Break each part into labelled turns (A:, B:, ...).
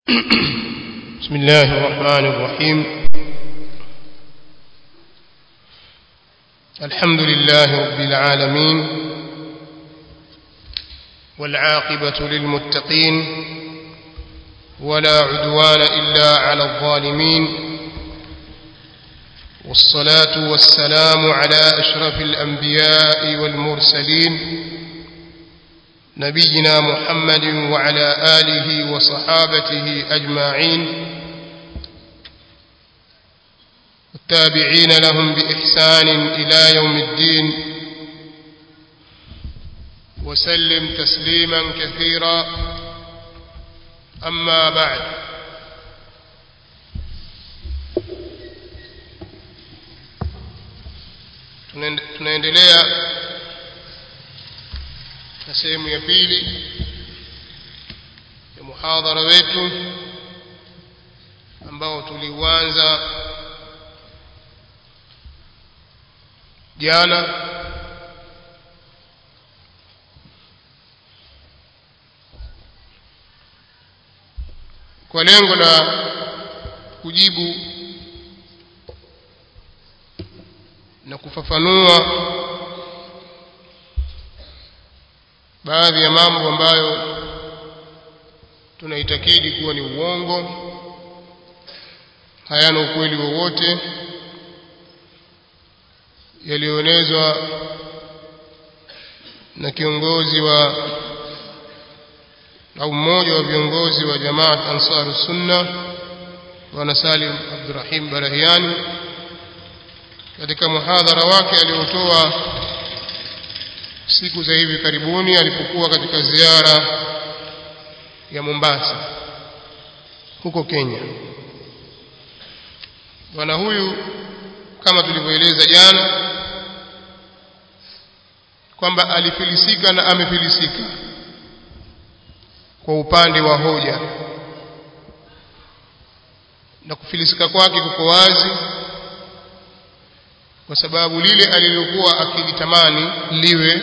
A: بسم الله الرحمن الرحيم الحمد لله رب العالمين والعاقبة للمتقين ولا عدوان إلا على الظالمين والصلاة والسلام على أشرف الأنبياء والمرسلين نبينا محمد وعلى آله وصحابته أجمعين والتابعين لهم بإحسان إلى يوم الدين وسلم تسليما كثيرا أما بعد tunaendelea na sehemu ya pili ya muhadhara wetu ambao tuliuanza jana kwa lengo la kujibu na kufafanua baadhi ya mambo ambayo tunaitakidi kuwa ni uongo hayana ukweli wowote yaliyoenezwa na kiongozi wa au mmoja wa viongozi wa jamaat ansaru sunna bwana Salim Abdurrahim Barahiani katika muhadhara wake aliotoa siku za hivi karibuni alipokuwa katika ziara ya Mombasa huko Kenya bwana huyu kama tulivyoeleza jana kwamba alifilisika na amefilisika kwa upande wa hoja na kufilisika kwake kuko wazi kwa sababu lile alilokuwa akilitamani liwe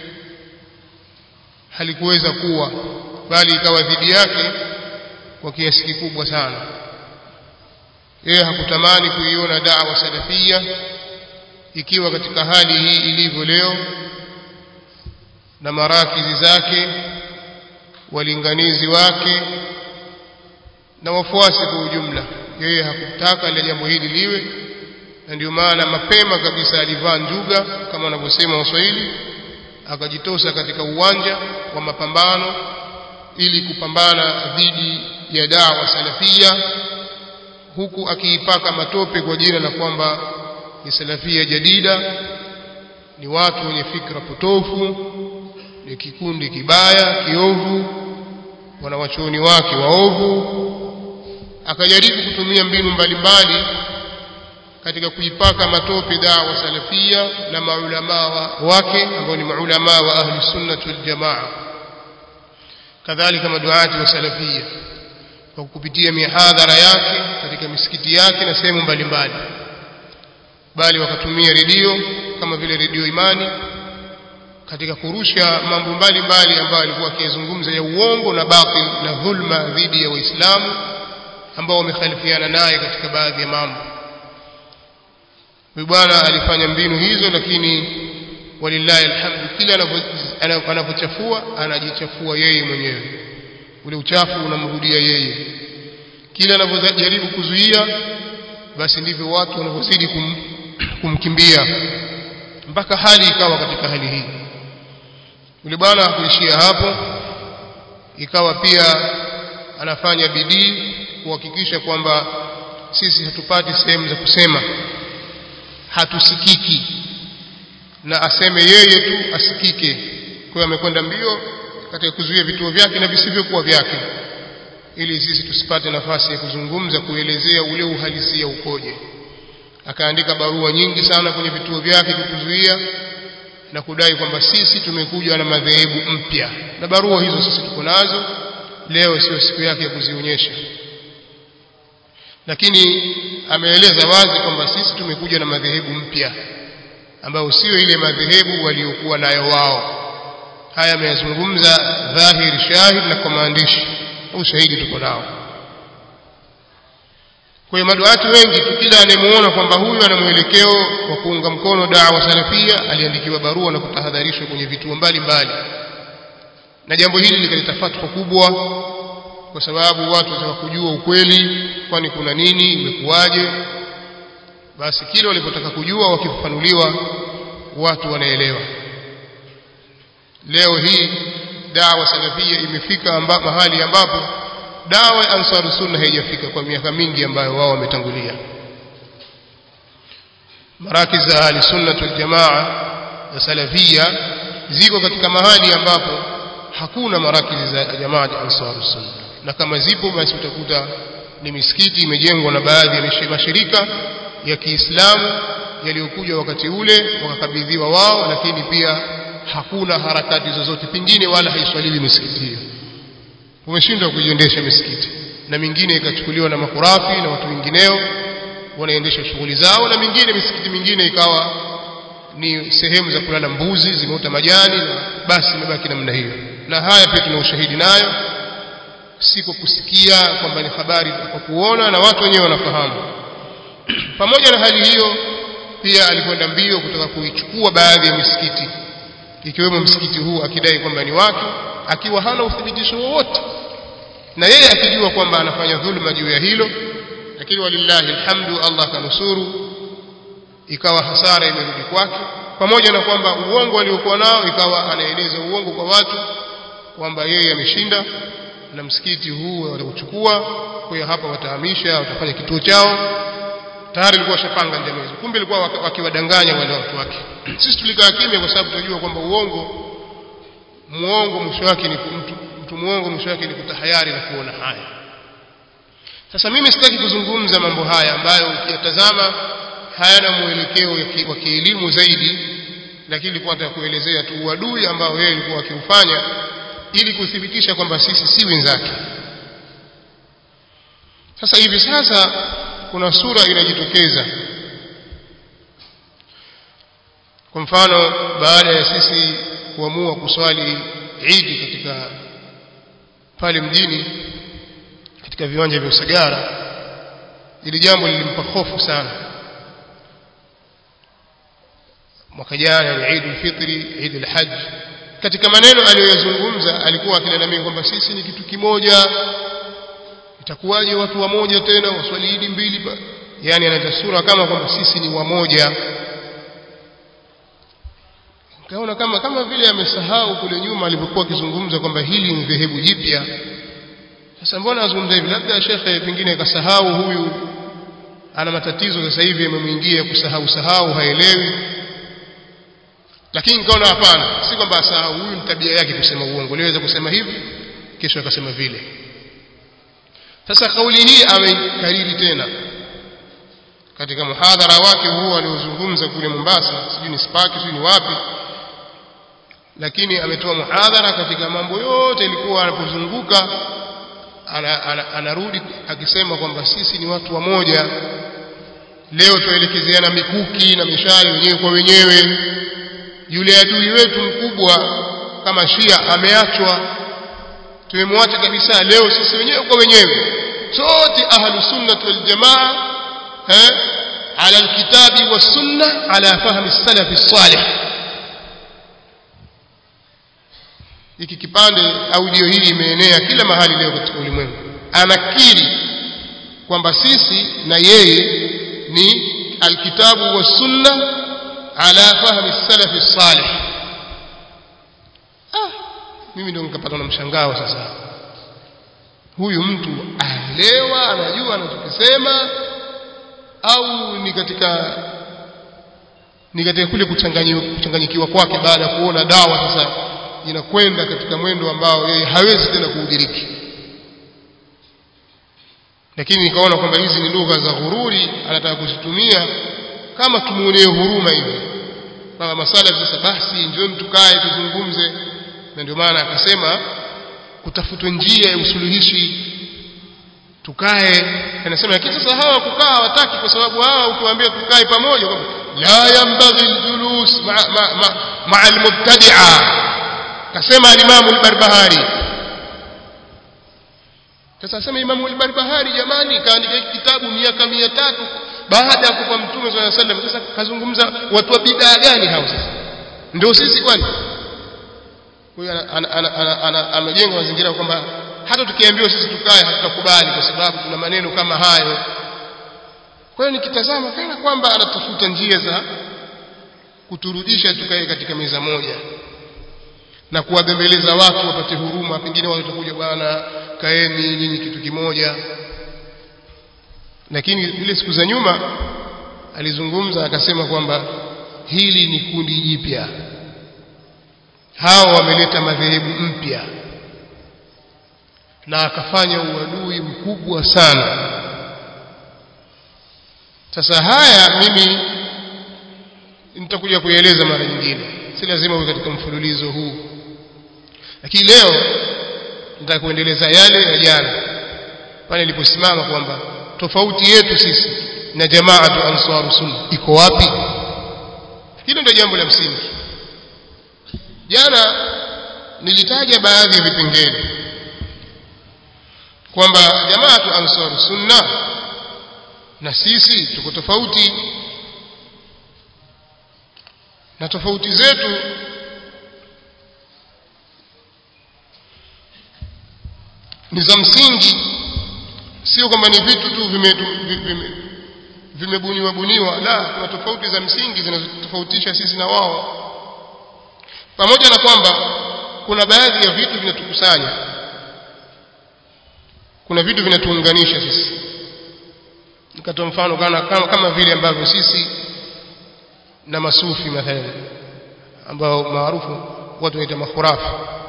A: halikuweza kuwa bali ikawa dhidi yake kwa kiasi kikubwa sana yeye hakutamani kuiona da'wa salafia ikiwa katika hali hii ilivyo leo na marakizi zake walinganizi wake na wafuasi kwa ujumla yeye hakutaka ile jambo hili liwe na ndio maana mapema kabisa alivaa njuga kama wanavyosema waswahili akajitosa katika uwanja wa mapambano ili kupambana dhidi ya dawa salafia huku akiipaka matope kwa jina la kwamba ni salafia jadida ni watu wenye fikra potofu ni kikundi kibaya kiovu wanawachuoni wake waovu akajaribu kutumia mbinu mbalimbali katika kuipaka matope dawa salafia na maulama wake ambao ni maulama wa ahli sunnah wal jamaa kadhalika maduati wa salafia kwa kupitia mihadhara yake katika misikiti yake na sehemu mbalimbali bali wakatumia redio kama vile redio imani katika kurusha mambo mbalimbali ambayo alikuwa akizungumza ya uongo na batil na dhulma dhidi ya waislamu ambao wamekhalifiana naye katika baadhi ya mambo huyu bwana alifanya mbinu hizo lakini walillahi alhamdu kila anapochafua anajichafua yeye mwenyewe ule uchafu unamrudia yeye kila anapojaribu kuzuia basi ndivyo watu wanavyozidi kum, kumkimbia mpaka hali ikawa katika hali hii yule bwana hakuishia hapo ikawa pia anafanya bidii kuhakikisha kwamba sisi hatupati sehemu za kusema hatusikiki na aseme yeye tu asikike kwa hiyo amekwenda mbio katika kuzuia vituo vyake na visivyokuwa vyake ili sisi tusipate nafasi ya kuzungumza kuelezea ule uhalisia ukoje akaandika barua nyingi sana kwenye vituo vyake kutuzuia na kudai kwamba sisi tumekuja na madhehebu mpya na barua hizo sisi tuko nazo leo sio siku yake ya kuzionyesha lakini ameeleza wazi kwamba sisi tumekuja na madhehebu mpya ambayo sio ile madhehebu waliokuwa nayo wao haya ameyazungumza dhahiri shahid na kwa maandishi ushahidi tuko nao kwa hiyo maduati wengi tu kila anayemuona kwamba huyu ana mwelekeo wa kuunga mkono dawa salafia aliandikiwa barua na kutahadharishwa kwenye vituo mbalimbali na jambo hili likaleta fatwa kubwa kwa sababu watu wataka kujua ukweli kwani kuna nini imekuwaje basi kile walipotaka kujua wakifafanuliwa watu wanaelewa leo hii dawa salafia imefika amba, mahali ambapo dawa ya ansaru sunna haijafika kwa miaka mingi ambayo wao wametangulia marakiz za ahli sunna wal jamaa za salafia ziko katika mahali ambapo hakuna marakiz za jamaa ya ansaru sunna na kama zipo basi utakuta ni misikiti imejengwa na baadhi ya mashirika ya Kiislamu yaliyokuja wakati ule wakakabidhiwa wao lakini pia hakuna harakati zozote pingine wala haiswaliwi misikiti hiyo umeshindwa kuiendesha misikiti na mingine ikachukuliwa na makurafi na watu wengineo wanaendesha shughuli zao na mingine misikiti mingine ikawa ni sehemu za kulala mbuzi zimeota majani na basi imebaki namna hiyo na haya pia tuna ushahidi nayo si kwa kusikia kwamba ni habari kwa kuona na watu wenyewe wanafahamu pamoja na hali hiyo pia alikwenda mbio kutaka kuichukua baadhi ya misikiti ikiwemo msikiti huu akidai kwamba ni wake akiwa hana uthibitisho wowote na yeye akijua kwamba anafanya dhulma juu ya hilo lakini walillahi alhamdu Allah kanusuru ikawa hasara imerudi kwake pamoja na kwamba uongo aliokuwa nao ikawa anaeleza uongo kwa watu kwamba yeye ameshinda na msikiti huu watauchukua kwa hiyo hapa watahamisha watafanya kituo chao tayari alikuwa shapanga njama hizo kumbe alikuwa wakiwadanganya wale watu wake sisi tulikaa kimya kwa sababu tunajua kwamba uongo muongo mwisho wake ni mtu mtu muongo mwisho wake ni kutahayari na kuona haya sasa mimi sitaki kuzungumza mambo haya ambayo ukiyatazama hayana mwelekeo wa kielimu zaidi lakini nilikuwa nataka kuelezea tu uadui ambao yeye alikuwa akiufanya ili kuthibitisha kwamba sisi si wenzake sasa hivi sasa kuna sura inajitokeza kwa mfano baada ya sisi kuamua kuswali Eid katika pale mjini katika viwanja vya Usagara ili jambo lilimpa hofu sana mwaka jana ni Eid al-Fitri Eid al-Hajj katika maneno aliyoyazungumza alikuwa akilalamika kwamba sisi ni kitu kimoja itakuwaje watu wamoja tena waswali Eid mbili yani analeta sura kama kwamba sisi ni wamoja kaona kama kama vile amesahau kule nyuma alipokuwa akizungumza kwamba hili ni dhehebu jipya sasa mbona azungumza hivi labda shekhe pengine akasahau huyu ana matatizo sasa hivi yamemwingia kusahau sahau haelewi lakini nikaona hapana si kwamba asahau huyu ni tabia yake kusema uongo liweza kusema hivi kesho akasema vile sasa kauli hii ameikariri tena katika muhadhara wake huu aliozungumza kule Mombasa sijui ni Spark sijui ni wapi lakini ametoa muhadhara katika mambo yote ilikuwa anapozunguka ana, ana, anarudi akisema kwamba sisi ni watu wamoja leo tuelekezeana mikuki na mishale wenyewe kwa wenyewe yule adui wetu mkubwa kama Shia ameachwa tumemwacha kabisa leo sisi wenyewe kwa wenyewe sote ahlu sunnah wal jamaa eh ala alkitabi was sunna ala fahmi salaf salih hiki kipande audio hii imeenea kila mahali leo katika ulimwengu anakiri kwamba sisi na yeye ni alkitabu was sunna ala fahmi salaf salih ah mimi ndio nikapata na mshangao sasa huyu mtu aelewa anajua anachokisema au ni katika ni katika kule kuchanganyikiwa kwake baada ya kuona dawa sasa inakwenda katika mwendo ambao yeye hawezi tena kuudiriki lakini nikaona kwamba hizi ni lugha za ghururi anataka kuzitumia kama tumuonee huruma hivi kama masala sasa basi njoni tukae tuzungumze na ndio maana akasema kutafutwa njia ya usuluhishi tukae anasema lakini sasa hawa kukaa hawataki kwa sababu hawa ukiwaambia tukae pamoja kwamba la yambaghi aljulus ma'a ma, ma, ma almubtadi'a kasema alimamu albarbahari sasa sema Imam al-Barbahari jamani kaandika hiki kitabu miaka 300 baada ya kufa mtume swalla sallam sasa kazungumza watu wa bid'a gani hao sasa ndio sisi kwani huyo amejenga mazingira kwamba hata tukiambiwa sisi tukae hatutakubali kwa sababu tuna maneno kama hayo kwa hiyo nikitazama kana kwamba anatafuta njia za kuturudisha tukae katika meza moja na kuwabembeleza watu wapate huruma pengine watu watakuja bwana kaeni nyinyi kitu kimoja lakini ile siku za nyuma alizungumza akasema kwamba hili ni kundi jipya hao wameleta madhehebu mpya na akafanya uadui mkubwa sana sasa haya mimi nitakuja kueleza mara nyingine si lazima uwe katika mfululizo huu lakini leo nataka kuendeleza yale ya jana pale niliposimama kwamba tofauti yetu sisi na jamaatu ansaru sunna iko wapi hilo ndio jambo la msingi jana nilitaja baadhi ya vipengele kwamba jamaatu ansaru sunna na sisi tuko tofauti na tofauti zetu ni za msingi sio kwamba ni vitu tu vimebuniwa vime, buniwa la kuna tofauti za msingi zinazotofautisha sisi na wao pamoja na kwamba kuna baadhi ya vitu vinatukusanya kuna vitu vinatuunganisha sisi nikatoa mfano kana kama, kama vile ambavyo sisi na masufi mathalan ambao maarufu watu wanaita makhurafi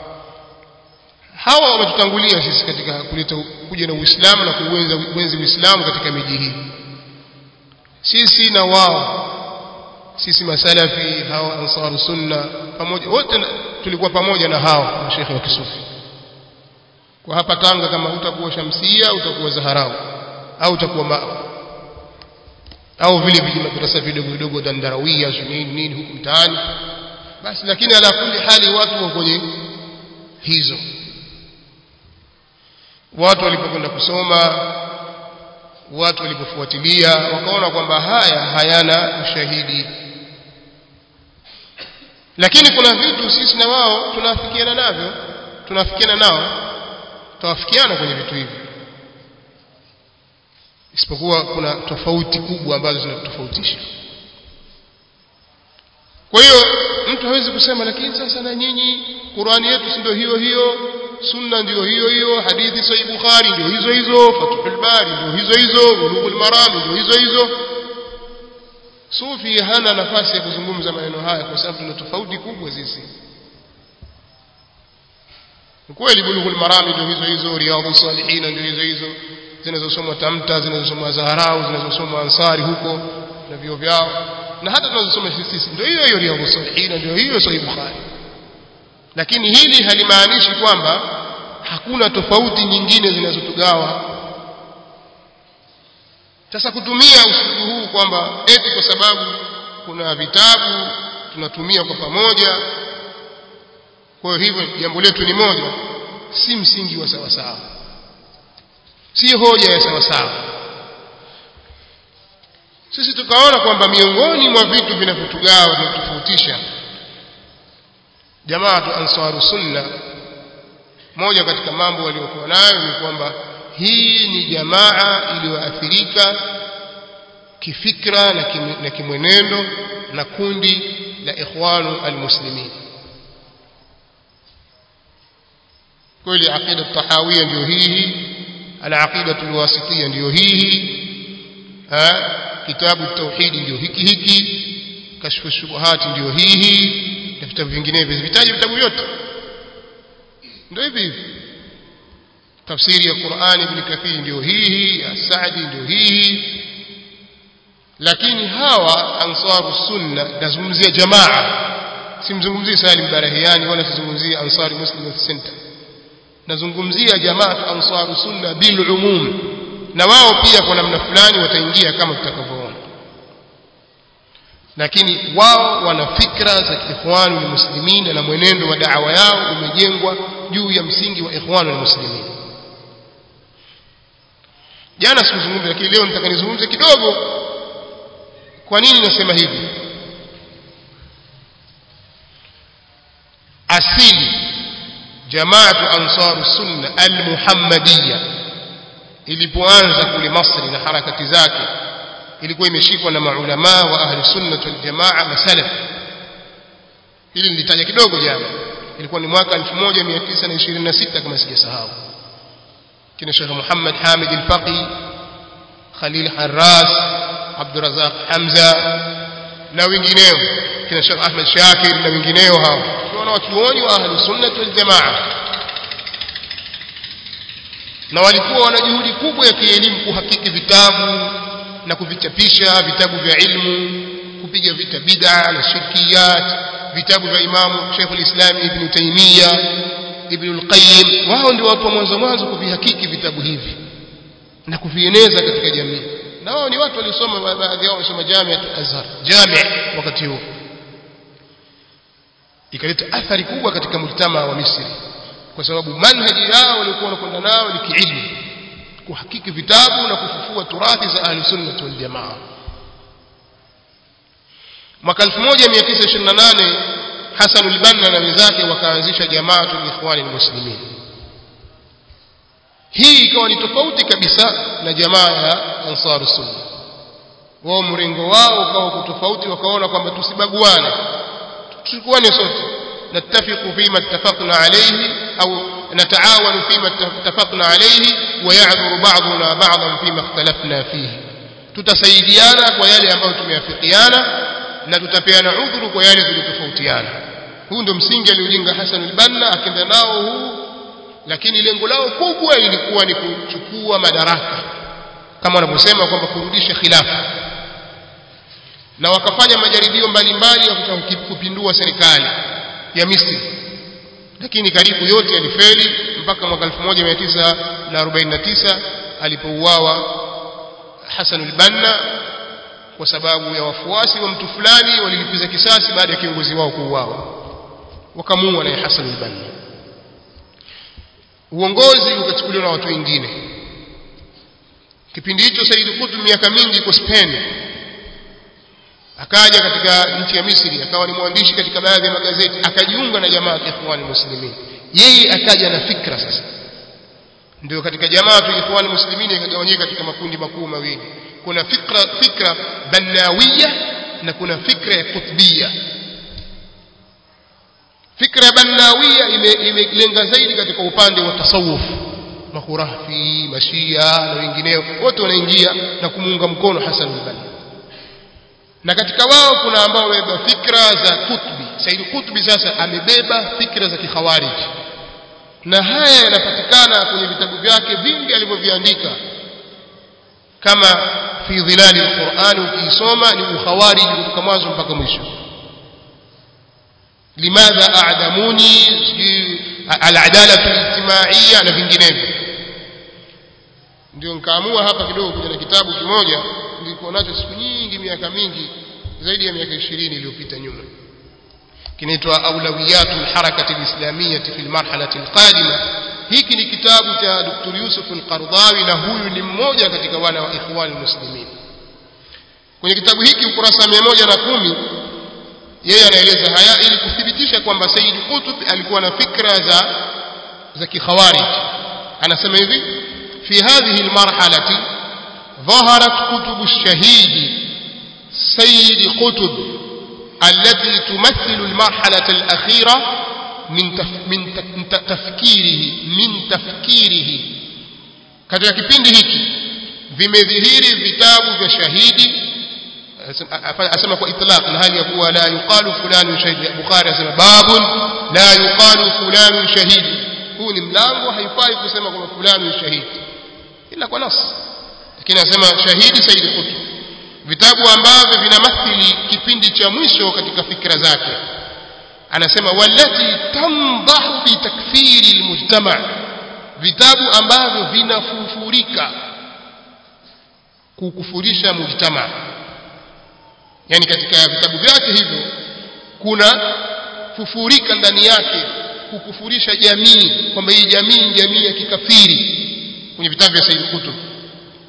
A: hawa wametutangulia sisi katika kuleta kuja na Uislamu na kuenza kuenzi Uislamu katika miji hii sisi na wao sisi masalafi hawa ansaru sunna pamoja wote tulikuwa pamoja na hao mashekhe wa kisufi kwa hapa Tanga kama utakuwa Shamsia utakuwa Zaharau au utakuwa ma au vile vile madrasa vidogo vidogo dandarawia nini nini huku mtaani basi lakini ala kulli hali watu wa kwenye hizo watu walipokwenda kusoma watu walipofuatilia wakaona kwamba haya hayana ushahidi lakini kuna vitu sisi na wao tunafikiana navyo tunafikiana nao tutawafikiana kwenye vitu hivi isipokuwa kuna tofauti kubwa ambazo zinatofautisha kwa hiyo mtu hawezi kusema lakini sasa na nyinyi Qur'ani yetu si ndio hiyo hiyo sunna ndio hiyo hiyo hadithi sahih bukhari ndio hizo hizo fathul bari ndio hizo hizo bulughul maram ndio hizo hizo sufi hana nafasi ya kuzungumza maneno haya kwa sababu tuna tofauti kubwa sisi kweli bulughul maram ndio hizo hizo riyadhus salihin ndio hizo hizo zinazosomwa tamta zinazosomwa zaharau zinazosomwa ansari huko na vio vyao na hata tunazosoma sisi ndio hiyo hiyo riyadhus salihin ndio hiyo sahih bukhari lakini hili halimaanishi kwamba hakuna tofauti nyingine zinazotugawa sasa kutumia usulubu huu kwamba eti kwa sababu kuna vitabu tunatumia kwa pamoja kwa hivyo jambo letu ni moja si msingi wa sawa sawa si hoja ya sawa sawa sisi tukaona kwamba miongoni mwa vitu vinavyotugawa vinatofautisha jamaatu ansaru sunna moja katika mambo waliokuwa nayo ni kwamba hii ni jamaa iliyoathirika kifikra na, kim, na kimwenendo na kundi la ikhwanu almuslimin kweli aqida tahawia ndio hii alaqida alwasitiyya ndio hii kitabu tauhidi ndio hiki hiki kashfu shubuhati ndio hii na vitabu vinginevyo vitaji vitabu vyote ndio hivi hivi tafsiri ya Qur'ani ibn Kathir ndio hii ya Saadi ndio hii lakini hawa ansaru sunna nazungumzia jamaa simzungumzii Salim Barahiani wala sizungumzia Ansari Muslim Youth Center nazungumzia jamaa ansaru sunna bil umum na wao pia kwa namna fulani wataingia kama tutakavyoona lakini wao wana fikra za ikhwanu muslimin na mwenendo wa da'wa yao umejengwa juu ya msingi wa ikhwanu muslimin jana sikuzungumza lakini leo nitaka nizungumze kidogo kwa nini nasema hivi asili jamaatu ansaru sunna almuhammadiyya ilipoanza kule Masri na harakati zake ilikuwa imeshikwa na maulama wa ahli sunna wal jamaa na salaf hili nilitaja kidogo jana ilikuwa ni mwaka 1926 kama sijasahau kina Sheikh Muhammad Hamid al-Faqi Khalil Harras Abdurazaq Hamza na wengineo kina Sheikh Ahmed Shakir na wengineo hao tunaona watuoni wa ahli sunna wal jamaa na walikuwa wana juhudi kubwa ya kielimu kuhakiki vitabu na kuvichapisha vitabu vya ilmu kupiga vita bid'a na shirkiyat vitabu vya Imamu Sheikh al-Islam Ibn Taymiyyah Ibn al-Qayyim wao ndio watu wa mwanzo mwanzo kuvihakiki vitabu hivi na kuvieneza katika jamii na wao ni watu waliosoma baadhi yao walisoma Jamiat al-Azhar jami' wakati huo ikaleta athari kubwa katika mujtama wa Misri kwa sababu manhaji yao walikuwa wanakwenda nao ni kiilmu kuhakiki vitabu na kufufua turathi za ahli sunna wal jamaa mwaka 1928 Hassan al-Banna na wenzake wakaanzisha jamaatul ikhwani muslimin hii ikawa ni tofauti kabisa na jamaa ya ansar sunna wao mrengo wao ukawa tofauti wakaona kwamba tusibaguane tuchukue sote نتفق فيما اتفقنا عليه أو نتعاون فيما اتفقنا عليه ويعذر بعضنا بعضا فيما اختلفنا فيه tutasaidiana kwa yale ambayo tumeafikiana na tutapeana udhuru kwa yale tulitofautiana huu ndio msingi aliojenga Hassan al-Banna akaenda nao huu lakini lengo lao kubwa ilikuwa ni kuchukua madaraka kama wanavyosema kwamba kurudisha khilafa na wakafanya majaribio mbalimbali ya kutaka kupindua serikali ya Misri lakini karibu yote yalifeli mpaka mwaka 1949 alipouawa Hassan al-Banna kwa sababu ya wafuasi wa mtu fulani walilipiza kisasi baada ya kiongozi wao kuuawa wakamuua naye Hassan al-Banna uongozi ukachukuliwa na watu wengine kipindi hicho Said Qutb miaka mingi kwa Spain akaja katika nchi ya Misri akawa ni mwandishi katika baadhi ya magazeti akajiunga na jamaa ya Ikhwan Muslimin yeye akaja na fikra sasa ndio katika jamaa ya Ikhwan Muslimin ikagawanyika katika makundi makuu mawili kuna fikra fikra banawiyya na kuna fikra ya kutbiyya fikra banawiyya imelenga zaidi katika upande wa tasawuf makhurafi mashia na wengineo wote wanaingia na kumuunga mkono Hassan al-Banna na katika wao kuna ambao wamebeba fikra za Qutbi Said Qutbi sasa amebeba fikra za kikhawarij na haya yanapatikana kwenye vitabu vyake vingi alivyoviandika kama fi dhilali alquran ukisoma ni ukhawarij kutoka mwanzo mpaka mwisho limadha a'damuni al-adala al-ijtimaiya na vinginevyo ndio nikaamua hapa kidogo kuja na kitabu kimoja nilikuwa nacho siku nyingi miaka mingi zaidi ya miaka 20 iliyopita nyuma kinaitwa aulawiyatul harakati alislamiyyah fi almarhalati alqadima hiki ni kitabu cha Dr. Yusuf al-Qardawi na huyu ni mmoja katika wana wa ikhwan muslimin kwenye kitabu hiki ukurasa 110 yeye anaeleza haya ili kuthibitisha kwamba Said Qutb alikuwa na fikra za za kikhawarij anasema hivi fi hadhihi almarhalati ظهرت كتب الشهيد سيد قطب التي تمثل المرحلة الأخيرة من تف من تفكيره من تفكيره katika kipindi hiki vimedhihiri vitabu vya shahidi asema kwa itlaq na hali ya kuwa la yuqalu fulani shahidi bukhari asema babun la yuqalu fulani shahidi huu ni mlango haifai kusema kwamba fulani shahidi ila kwa nas lakini anasema shahidi Said Qutb vitabu ambavyo vinamathili kipindi cha mwisho katika fikra zake anasema wallati tamdahu bi takfiri almujtama vitabu ambavyo vinafufurika kukufurisha mujtama yani katika vitabu vyake hivyo kuna fufurika ndani yake kukufurisha jamii kwamba hii jamii ni jamii ya kikafiri kwenye vitabu vya Said Qutb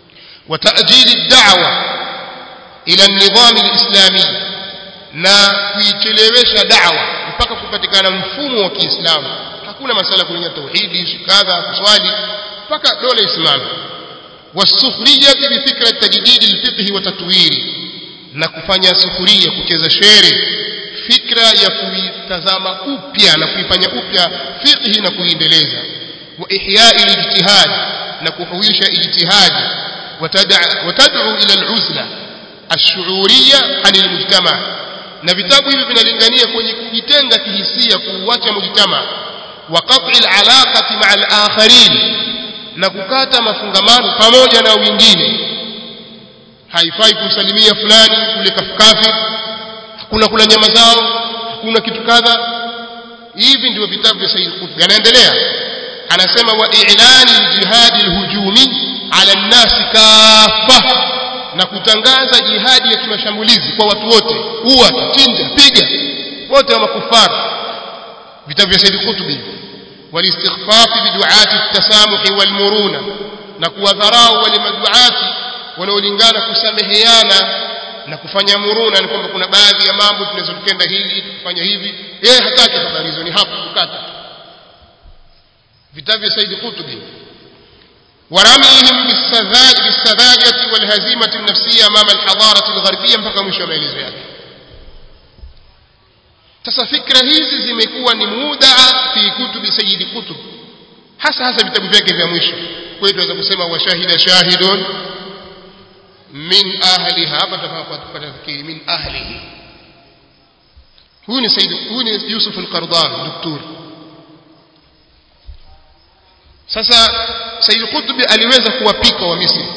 A: وتأجيل الدعوة إلى النظام الإسلامي na kuichelewesha da'wa mpaka kupatikana mfumo wa Kiislamu hakuna masala kuingia tauhidi kadha kuswali mpaka dola isimame wasukhriyati bi fikra tajdid alfiqh wa tatwiri na kufanya sufuria kucheza shere fikra ya kuitazama upya na kuifanya upya fiqhi na kuiendeleza wa ihya'i alijtihad na kuhuisha ijtihadi watad'u ila al'uzla ash-shu'uriyya 'an al-mujtama' na vitabu hivi vinalingania kwenye kujitenga kihisia kuuacha mujtama wa qat'i al-alaqati ma'a al-akharin na kukata mafungamano pamoja na wengine haifai kumsalimia fulani kule kafkafir hakuna kula nyama zao hakuna kitu kadha hivi ndio vitabu vya Said Qutb yanaendelea anasema wa i'lani al-jihad al-hujumi ala an-nas kaffa na kutangaza jihadi ya kimashambulizi kwa watu wote uwa chinja piga wote wa makufari vitabu vya Said Qutb والاستخفاف بدعاة التسامح والمرونة na kuwadharau wale maduati wanaolingana kusameheana na kufanya muruna ni kwamba kuna baadhi ya mambo tunaweza tukenda hili kufanya hivi yeye hataki habari hizo ni hapo kukata vitabu vya Said Qutb ورميهم بالسذاج بالسذاجة والهزيمة النفسية أمام الحضارة الغربية mpaka mwisho wa maelezo yake sasa fikra hizi zimekuwa ni mudaa fi kutubi sayyid kutub hasa hasa vitabu vyake vya mwisho kwa hiyo tunaweza kusema washahida shahidun min ahliha hapa tutapata fikiri min ahlihi huyu ni sayyid huyu ni Yusuf al-Qardawi daktari sasa Said Qutb aliweza kuwapika wa Misri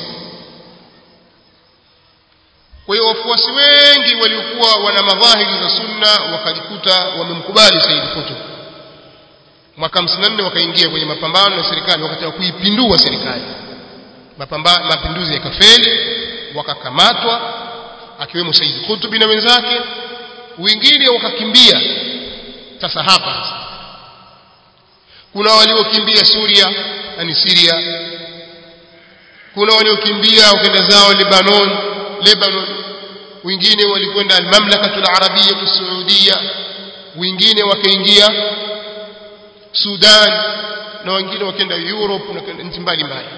A: kwa hiyo wafuasi wengi waliokuwa wana madhahiri za sunna wakajikuta wamemkubali Said Qutb mwaka 54 wakaingia kwenye mapambano na serikali wakataka kuipindua serikali mapinduzi yakafeli wakakamatwa akiwemo Said Qutb na wenzake wengine wakakimbia sasa hapa kuna waliokimbia Suria yani Syria kuna waliokimbia wakaenda zao Lebanon Lebanon wengine walikwenda al-mamlakatul arabiyya saudia wengine wakaingia Sudan na wengine wakaenda Europe na nchi mbalimbali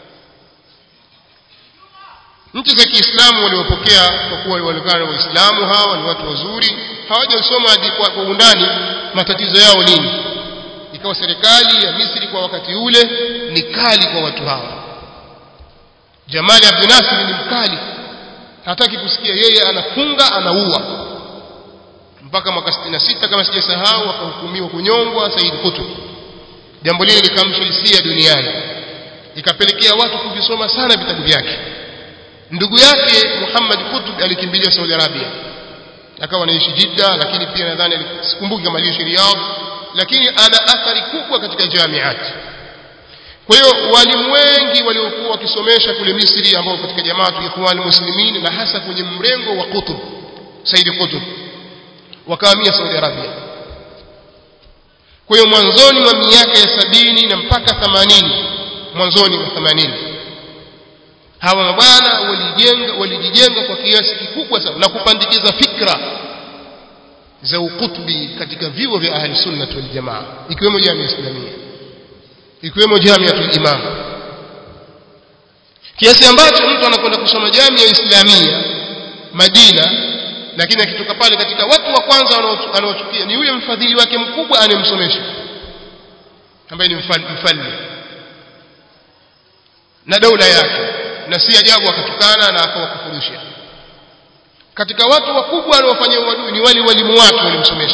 A: nchi za Kiislamu waliopokea kwa kuwa walikuwa waislamu hawa ni watu wazuri hawajasoma hadi kwa undani matatizo yao nini ikawa serikali ya Misri kwa wakati ule ni kali kwa watu hawa Jamali Abdel Nasser ni mkali hataki kusikia yeye anafunga anaua mpaka mwaka 66 kama sijasahau akahukumiwa kunyongwa Said Qutb jambo lile likamsha hisia duniani ikapelekea watu kuvisoma sana vitabu vyake ndugu yake Muhammad Qutb alikimbilia Saudi Arabia akawa anaishi Jeddah lakini pia nadhani sikumbuki kama aliishi Riyadh lakini ana athari kubwa katika jamiati kwa hiyo walimu wengi waliokuwa wakisomesha kule Misri ambao katika jamaatu ikhwan muslimin na hasa kwenye mrengo wa Qutb Said Qutb wakahamia Saudi Arabia kwa hiyo mwanzoni mwa miaka ya sabini na mpaka 80 mwanzoni mwa 80 hawa mabwana walijenga walijijenga kwa kiasi kikubwa sana na kupandikiza fikra za ukutubi katika vyuo vya ahli sunna wal jamaa ikiwemo jamii islamia ikiwemo jamiatul imam kiasi ambacho mtu anakwenda kusoma jamii ya islamia Madina lakini akitoka pale katika watu wa kwanza wanaochukia ni yule mfadhili wake mkubwa anemsomesha ambaye ni mfalme na daula yake na si ajabu akatukana na akawakufurisha katika watu wakubwa wanaofanya uadui ni wale walimu wake walimsomesha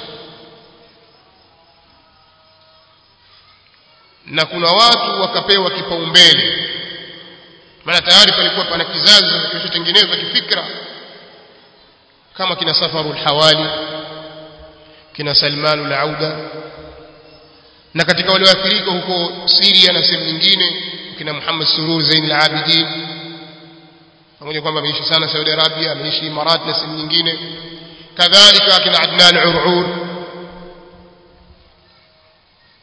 A: na kuna watu wakapewa kipaumbele maana tayari palikuwa pana kizazi kilichotengenezwa kifikra kama kina Safaru al-Hawali kina Salman al-Auda na katika wale waathirika huko Syria na sehemu nyingine kina Muhammad Surur Zain al-Abidin pamoja kwamba ameishi sana Saudi Arabia ameishi Imarat na sehemu nyingine kadhalika kina Adnan Urur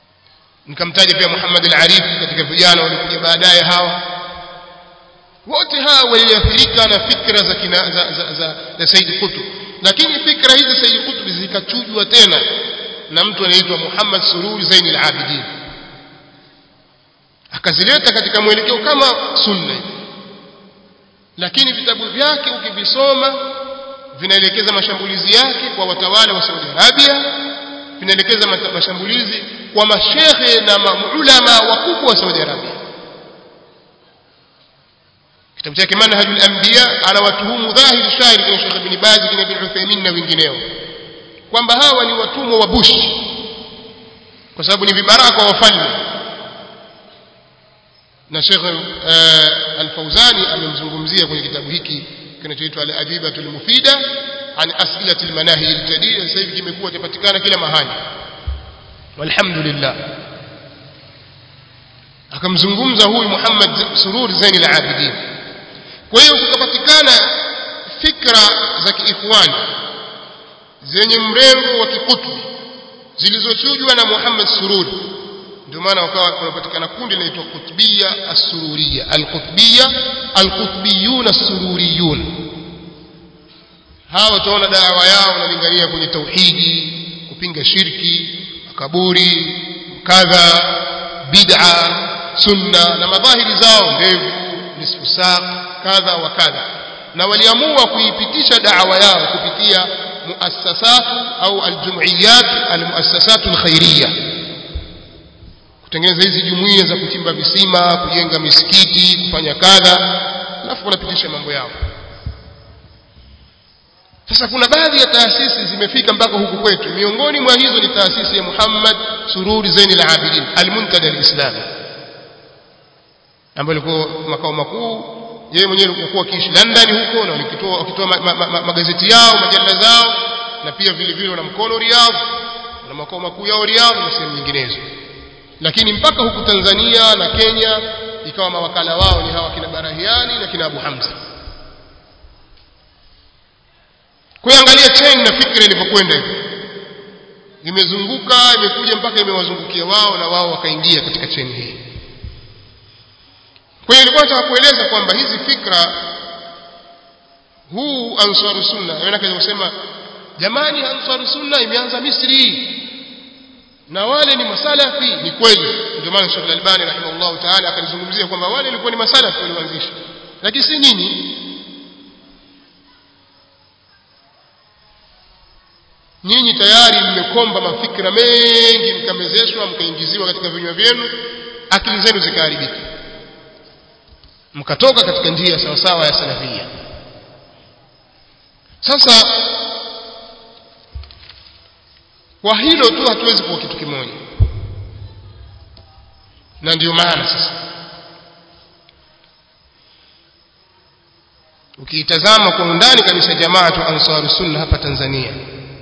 A: nikamtaja pia Muhammad al-Arif katika vijana walikuja baadaye hawa wote waliathirika na fikra za, kina, za, za, za, za Said Qutb lakini fikra hizi Said Qutb zikachujwa tena na mtu anaitwa Muhammad Sururi Zain al-Abidin akazileta katika mwelekeo kama sunna lakini vitabu vyake ukivisoma vinaelekeza mashambulizi yake kwa watawala wa Saudi Arabia vinaelekeza mashambulizi kwa mashehe na maulama wakubwa wa Saudi Arabia kitabu chake manhajul anbiya anawatuhumu dhahiri shahiri kwenye Sheikh Ibn Baz kina Ibn Uthaymeen na wengineo kwamba hawa ni watumwa wa Bush kwa sababu ni vibaraka wa wafalme na Sheikh uh, Al-Fauzani amemzungumzia kwenye kitabu hiki kinachoitwa Al-Ajibatul Mufida an As'ilatil Manahi al-Jadida sasa hivi kimekuwa chapatikana kila mahali walhamdulillah akamzungumza huyu Muhammad Surur Zain al-Abidin kwa hiyo kukapatikana fikra za kiikhwani zenye mrengo wa kikutubi zilizochujwa na Muhammad Surur ndio maana wakawa kunapatikana kundi linaloitwa Qutbiyya As-Sururiyya Al-Qutbiyya Al-Qutbiyyun As-Sururiyun hawa tunaona dawa yao inalingania kwenye tauhidi kupinga shirki makaburi kadha bid'a sunna na madhahiri zao ndevu nisfu saq kadha wa kadha na waliamua kuipitisha da'wa yao kupitia muassasat au aljum'iyat almuassasat alkhairiyya kutengeneza hizi jumuiya za kuchimba visima kujenga misikiti kufanya kadha alafu wanapitisha mambo yao sasa kuna baadhi ya taasisi zimefika mpaka huku kwetu miongoni mwa hizo ni taasisi ya Muhammad Sururi Zain al-Abidin al-Muntada al-Islami ambayo ilikuwa makao makuu yeye mwenyewe alikuwa akiishi London huko na walikitoa wakitoa ma, ma, ma, magazeti yao majalla zao na pia vile vile na mkono Riyadh na makao makuu yao Riyadh na sehemu nyinginezo lakini mpaka huku Tanzania na Kenya ikawa mawakala wao ni hawa kina Barahiani na kina Abu Hamza kuangalia chain na fikra ilivyokwenda hivi imezunguka imekuja mpaka imewazungukia wao na wao wakaingia katika chain hii kwa hiyo nilikuwa nataka kueleza kwamba hizi fikra huu ansaru sunna maana kusema jamani ansaru sunna imeanza Misri na wale ni masalafi ni kweli ndio maana Sheikh Al-Albani rahimahullah ta'ala akalizungumzia kwamba wale walikuwa ni masalafi walioanzisha lakini si nyinyi nyinyi tayari mmekomba mafikra mengi mkamezeshwa mkaingiziwa katika vinywa vyenu akili zenu zikaharibika mkatoka katika njia sawa sawa ya salafia sasa kwa hilo tu hatuwezi kuwa kitu kimoja na ndio maana sasa ukiitazama kwa undani kabisa jamaatu ansaru sunna hapa Tanzania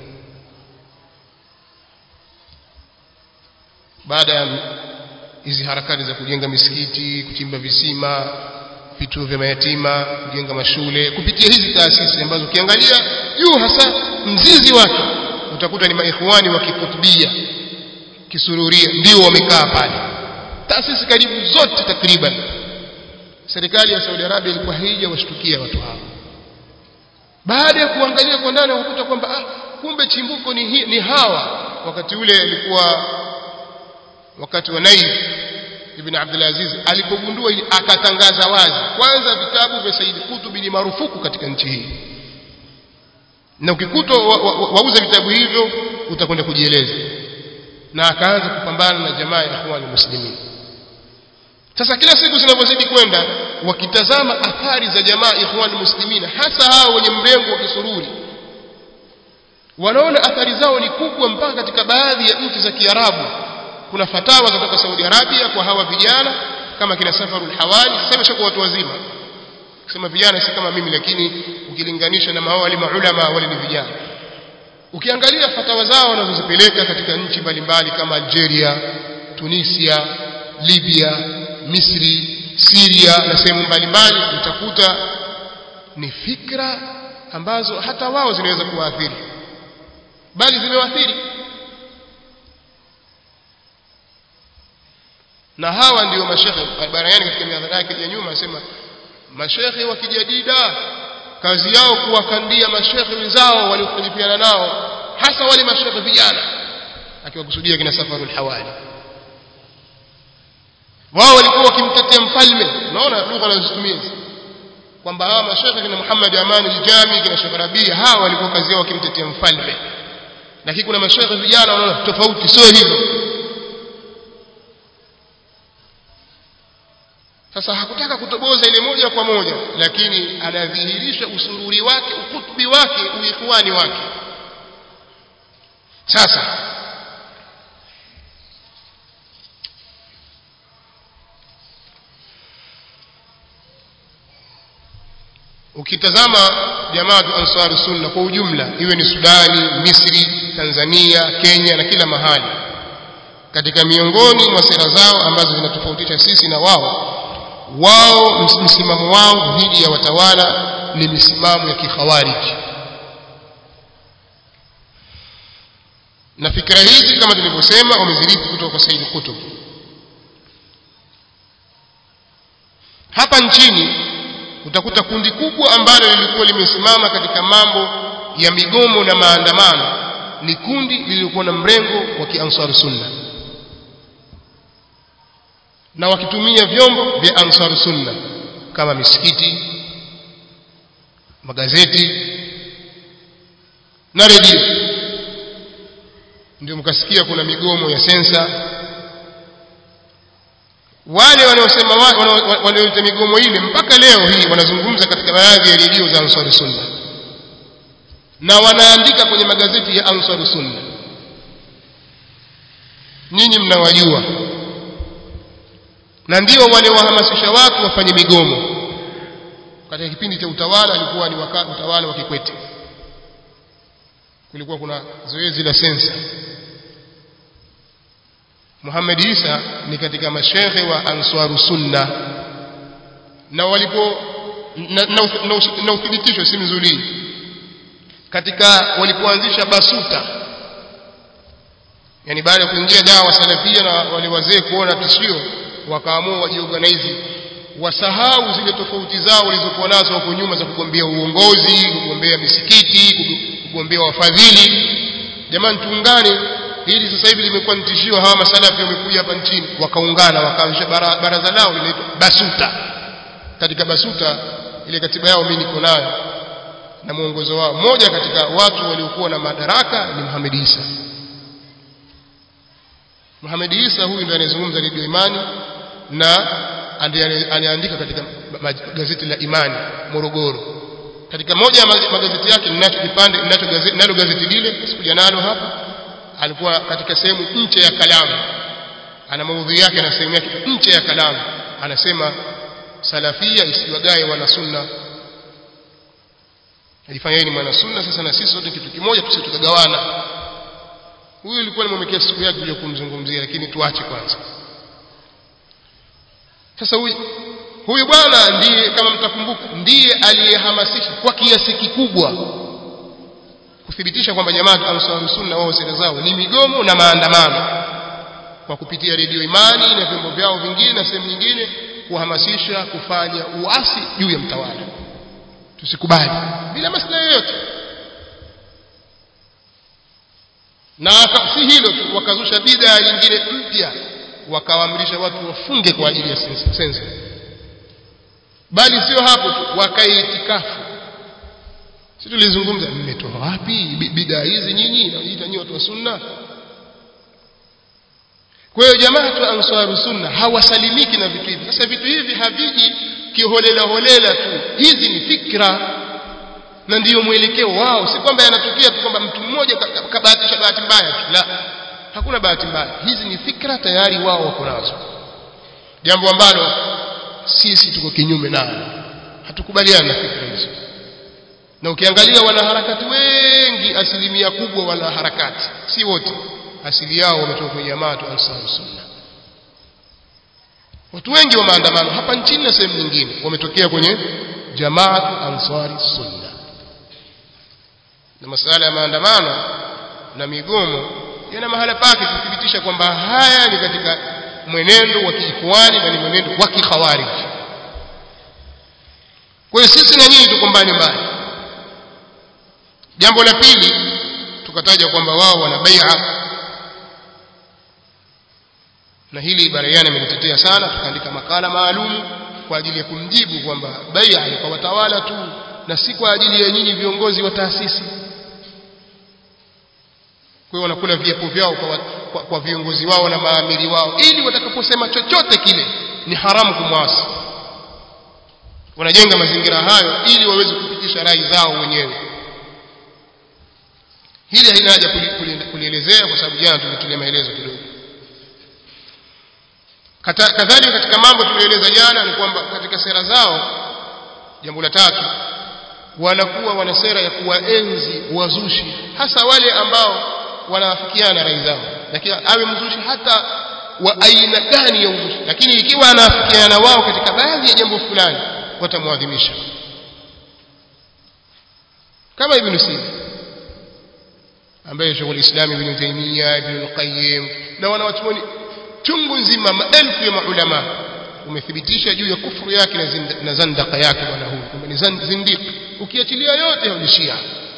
A: baada ya hizi harakati za kujenga misikiti kuchimba visima vituo vya mayatima kujenga mashule kupitia hizi taasisi ambazo ukiangalia juu hasa mzizi wake utakuta ni maikhwani wa kikutubia kisururia ndio wamekaa pale taasisi karibu zote takriban serikali ya Saudi Arabia ilikuwa haija washtukia watu hao baada ya kuangalia kwa ndani wakuta kwamba ah kumbe chimbuko ni, hi, ni hawa wakati ule alikuwa wakati wa Naif ibn Abdul Aziz alipogundua ili akatangaza wazi kwanza vitabu vya Said Qutb ni marufuku katika nchi hii na ukikuta wauza wa, wa, wa vitabu hivyo utakwenda kujieleza na akaanza kupambana na jamaa ya ikhwani muslimin sasa kila siku zinavyozidi kwenda wakitazama athari za jamaa ikhwani muslimin hasa hao wenye mrengo wa kisururi wanaona athari zao ni kubwa mpaka katika baadhi ya nchi za Kiarabu kuna fatawa kutoka Saudi Arabia kwa hawa vijana kama kina Safarul Hawali sasa hivi watu wazima kusema vijana si kama mimi lakini ukilinganisha na mawali maulama wale ni vijana ukiangalia fatawa zao wanazozipeleka katika nchi mbalimbali kama Algeria Tunisia Libya Misri Syria na sehemu mbalimbali utakuta ni fikra ambazo hata wao zinaweza kuwaathiri bali zimewaathiri na hawa ndio mashekhe barayani katika mihadhara yake ya nyuma asema mashekhe wa kijadida kazi yao kuwakandia mashekhe wenzao waliofarifiana nao hasa wale mashekhe vijana akiwakusudia kina safarul hawali wao walikuwa wakimtetea mfalme unaona lugha wanazotumia kwamba hawa mashekhe kina Muhammad Amani Jami kina Sheikh Rabia hawa walikuwa kazi yao wakimtetea mfalme lakini kuna mashekhe vijana wanaona tofauti sio hivyo sasa hakutaka kutoboza ile moja kwa moja lakini anadhihirisha usururi wake ukutubi wake uikhwani wake sasa ukitazama jamaatu ansaru sunna kwa ujumla iwe ni Sudani, Misri, Tanzania, Kenya na kila mahali katika miongoni mwa sera zao ambazo zinatofautisha sisi na wao wao msimamo wao dhidi ya watawala ni misimamo ya kikhawariji na fikra hizi kama tulivyosema wamezirithi kutoka kwa Said Qutb hapa nchini utakuta kundi kubwa ambalo lilikuwa limesimama katika mambo ya migomo na maandamano ni kundi lililokuwa na mrengo wa kiansar sunna na wakitumia vyombo vya ansar sunna kama misikiti magazeti na redio ndio mkasikia kuna migomo ya sensa wale wanaosema wanaoita migomo ile mpaka leo hii wanazungumza katika baadhi ya redio za Ansar Sunna na wanaandika kwenye magazeti ya Ansar Sunna nyinyi mnawajua na ndio wale wahamasisha watu wafanye migomo katika kipindi cha utawala alikuwa ni wakati utawala wa Kikwete kulikuwa kuna zoezi la sensa Muhammad Isa ni katika mashehe wa Ansaru Sunna na walipo na, na, na, na uthibitisho si mzuri katika walipoanzisha basuta yani baada ya kuingia dawa salafia na wale wazee kuona tishio wakaamua wajiorganize wasahau zile tofauti zao walizokuwa nazo huko nyuma za kugombea uongozi kugombea misikiti kugombea wafadhili jamani tuungane hili sasa hivi limekuwa ni tishio hawa masalafi wamekuja hapa nchini wakaungana wakaanzisha baraza lao linaitwa basuta katika basuta ile katiba yao mimi niko nayo na mwongozo wao mmoja katika watu waliokuwa na madaraka ni Muhammad Isa Muhammad Isa huyu ndiye anayezungumza redio Imani na aliandika katika gazeti la Imani Morogoro katika moja ya magazeti yake ninacho kipande ninacho gazeti nalo gazeti lile sikuja nalo hapa alikuwa katika sehemu nche ya kalamu ana maudhui yake na sehemu yake nche ya kalamu anasema salafia isiwagae wana sunna alifanya yeye ni mwana sunna sasa na sisi sote kitu kimoja tusije tukagawana huyu ilikuwa nimemwekea siku yake kuja kumzungumzia lakini tuache kwanza sasa huyu huyu bwana ndiye kama mtakumbuka ndiye aliyehamasisha kwa kiasi kikubwa kuthibitisha kwamba jamaa ansar sunna wao sera zao ni migomo na maandamano kwa kupitia redio imani na vyombo vyao vingine na sehemu nyingine kuhamasisha kufanya uasi juu ya mtawala tusikubali bila maslahi yoyote na si hilo tu wakazusha bidhaa nyingine mpya wakawaamrisha watu wafunge kwa ajili ya sensa bali sio hapo tu wakaitikafu si tulizungumza mmetoa wapi bidhaa hizi nyinyi najiita nyinyi watu wa sunna kwa hiyo jamaa tu ansaru sunna hawasalimiki na vitu hivi sasa vitu hivi haviji kiholela holela tu hizi ni fikra na ndiyo mwelekeo wao si kwamba yanatokea tu kwamba mtu mmoja kabahatisha bahati mbaya tu la hakuna bahati mbaya hizi ni fikra tayari wao wako nazo jambo ambalo sisi tuko kinyume nalo hatukubaliana na fikra hizo na ukiangalia wanaharakati wengi asilimia kubwa wanaharakati si wote asili yao wametoka kwenye jamaa tu ansar sunna watu wengi wa maandamano hapa nchini na sehemu nyingine wametokea kwenye jamaatu ansari sunna na masuala ya maandamano na migomo yana mahala pake kuthibitisha kwamba haya ni katika mwenendo wa kiikhwani na ni mwenendo wa kikhawariji tugombane mbali jambo la pili tukataja kwamba wao wana bai'a na hili Barayani amelitetea sana tukaandika makala maalum kwa ajili ya kumjibu kwamba bai'a ni kwa watawala tu na si kwa ajili ya nyinyi viongozi wa taasisi kwa hiyo wanakula viapo vyao kwa, kwa, kwa viongozi wao na maamiri wao ili watakaposema chochote kile ni haramu kumwasi wanajenga mazingira hayo ili waweze kupitisha rai zao wenyewe hili halina haja kulielezea kwa sababu jana tulitulia maelezo kidogo kadhalika katika mambo tuliyoeleza jana ni kwamba katika sera zao jambo la tatu wanakuwa wana sera ya kuwaenzi wazushi hasa wale ambao wanaafikiana rai zao lakini awe mzushi hata wa aina gani ya uzushi lakini ikiwa anaafikiana wao katika baadhi ya jambo fulani watamwadhimisha kama ibn Sina ambaye Sheikh Islam Ibn Taymiyyah Ibn Al-Qayyim na wanawachuoni chungu nzima maelfu ya maulama umethibitisha juu ya kufuru yake na zandaka yake bwana huyu kwamba ni zindiki ukiachilia yote ya Shia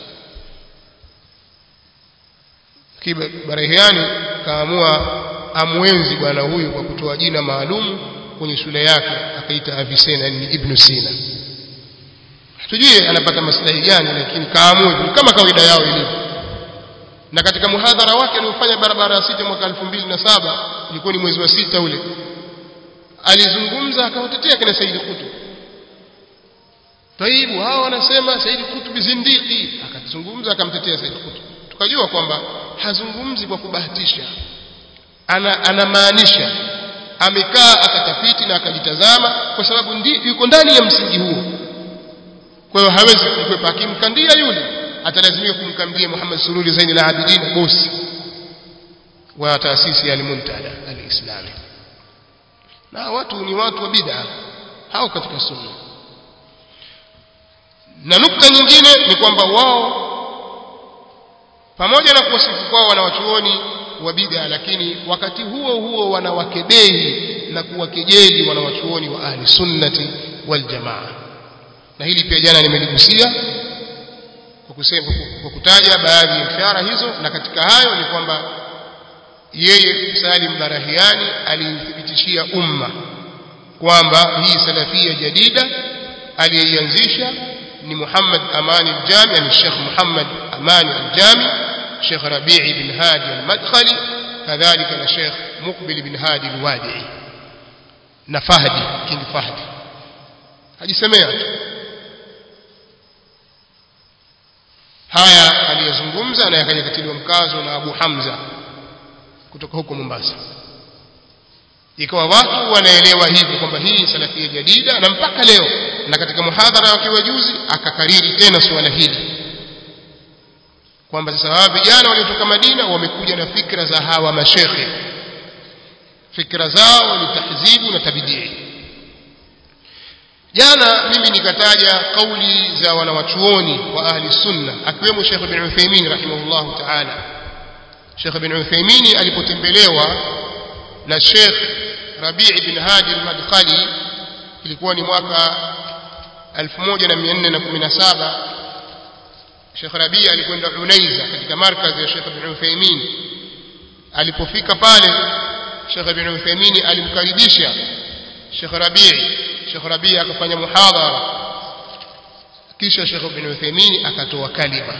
A: kiba Barahiani kaamua amwenzi bwana huyu kwa kutoa jina maalum kwenye shule yake akaita Avicenna ni Ibn Sina hatujui anapata maslahi gani lakini kaamua kama kawaida yao ilivyo na katika muhadhara wake aliofanya barabara ya sita mwaka 2007 ilikuwa ni mwezi wa sita ule alizungumza akawatetea kina Said Qutb Taibu hao wanasema Said Qutb zindiki akazungumza akamtetea Said Qutb tukajua kwamba hazungumzi kwa kubahatisha ana anamaanisha amekaa akatafiti na akajitazama kwa sababu ndi, yuko ndani ya msingi huo kwa hiyo hawezi kukwepa akimkandia yule atalazimika kumkandia Muhammad Sururi Zain al-Abidin bosi wa taasisi ya al-Muntada al-Islami na watu ni watu wa bid'a hao katika sunna na nukta nyingine ni kwamba wao pamoja na kuwasifu kwao wanawachuoni wa bid'a lakini wakati huo huo wanawakebehi na kuwakejeli wanawachuoni wa ahli sunnati wal jamaa na hili pia jana nimeligusia kwa kusema kwa kutaja baadhi ya ishara hizo na katika hayo ni kwamba yeye Salim Barahiani alithibitishia umma kwamba hii salafia jadida aliyeianzisha ni Muhammad Amani al-Jami ni Sheikh Muhammad Amani al-Jami Sheikh Rabi'i bin Hadi al-Madkhali kadhalika na Sheikh Muqbil bin Hadi al-Wadi'i na Fahdi King Fahdi hajisemea tu haya aliyozungumza na yakaja katiliwa mkazo na Abu Hamza kutoka huko Mombasa ikawa watu wanaelewa hivyo kwamba hii salafia jadida na mpaka leo na katika muhadhara wake wa juzi akakariri tena suala hili kwamba sasa hawa vijana waliotoka Madina wamekuja na fikra za hawa mashekhe fikra zao ni tahzibu na tabidii jana mimi nikataja kauli za wanawachuoni wa ahli sunna akiwemo Sheikh bin Uthaymeen rahimahullahu ta'ala Sheikh bin Uthaymeen alipotembelewa na Sheikh Rabi' bin Hadi al-Madkhali ilikuwa ni mwaka 1417 Sheikh Rabi' alikwenda Unaiza katika markazi ya Sheikh bin Uthaymeen alipofika pale Sheikh bin Uthaymeen alimkaribisha Sheikh Rabi' Sheikh Rabi' akafanya muhadhara kisha Sheikh bin Uthaymeen akatoa kalima